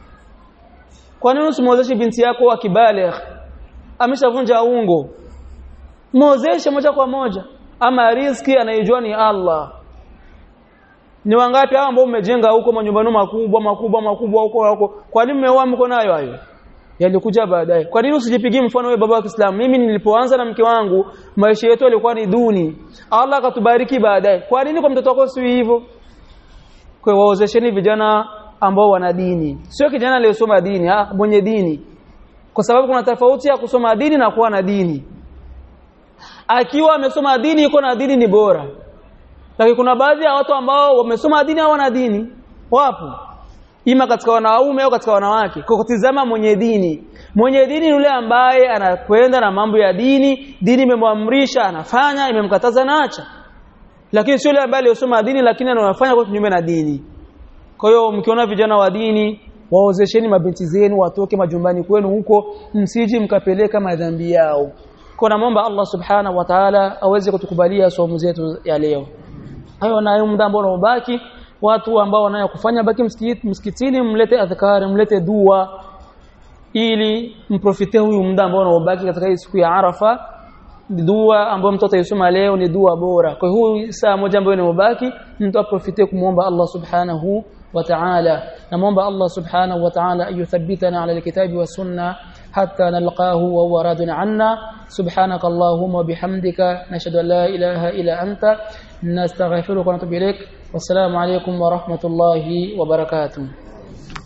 kwa nini usimuozeshe binti yako akibaligh ameshavunja ungo muozeshe moja kwa moja ama riski anayejua ni Allah ni wangapi hao ambao umejenga huko manyumbani makubwa makubwa makubwa huko huko kwa nini mmeoa mko nayo hayo yalikuja baadaye kwa nini usijipigie mfano wewe baba wa Kiislamu mimi nilipoanza na mke wangu maisha yetu yalikuwa ni duni Allah akatubariki baadaye kwa nini kwa mtoto wako si hivyo kwa waozesheni vijana ambao wana dini sio kijana aliyesoma dini ah mwenye dini kwa sababu kuna tofauti ya kusoma dini na kuwa na dini akiwa amesoma dini yuko na dini ni bora lakini kuna baadhi ya watu ambao wamesoma dini hawana dini wapo ima katika wanaume au katika wanawake kwa kutizama mwenye dini mwenye dini yule ambaye anakwenda na mambo ya dini dini imemwamrisha anafanya imemkataza naacha lakini sio yule ambaye aliyosoma dini lakini anafanya kwa kinyume na dini kwa hiyo mkiona vijana wa dini waozesheni mabinti zenu watoke majumbani kwenu huko msiji mkapeleka madhambi yao kwa namomba Allah subhanahu wa ta'ala aweze kutukubalia somo zetu ya leo hayo na muda ambao unaobaki watu ambao wanayo kufanya baki msikiti msikitini mlete adhkari mlete dua ili mprofite huyu muda ambao unaobaki katika hii siku ya Arafa dua ambayo mtu ataisoma leo ni dua bora kwa hiyo saa moja ambayo inabaki mtu aprofite kumuomba Allah subhanahu wa ta'ala namuomba Allah subhanahu wa ta'ala ayuthabbitana ala alkitabi wa sunna حتى نلقاه وهو راض عنا سبحانك اللهم وبحمدك نشهد ان لا اله الا انت نستغفرك ونتوب اليك والسلام عليكم ورحمه الله وبركاته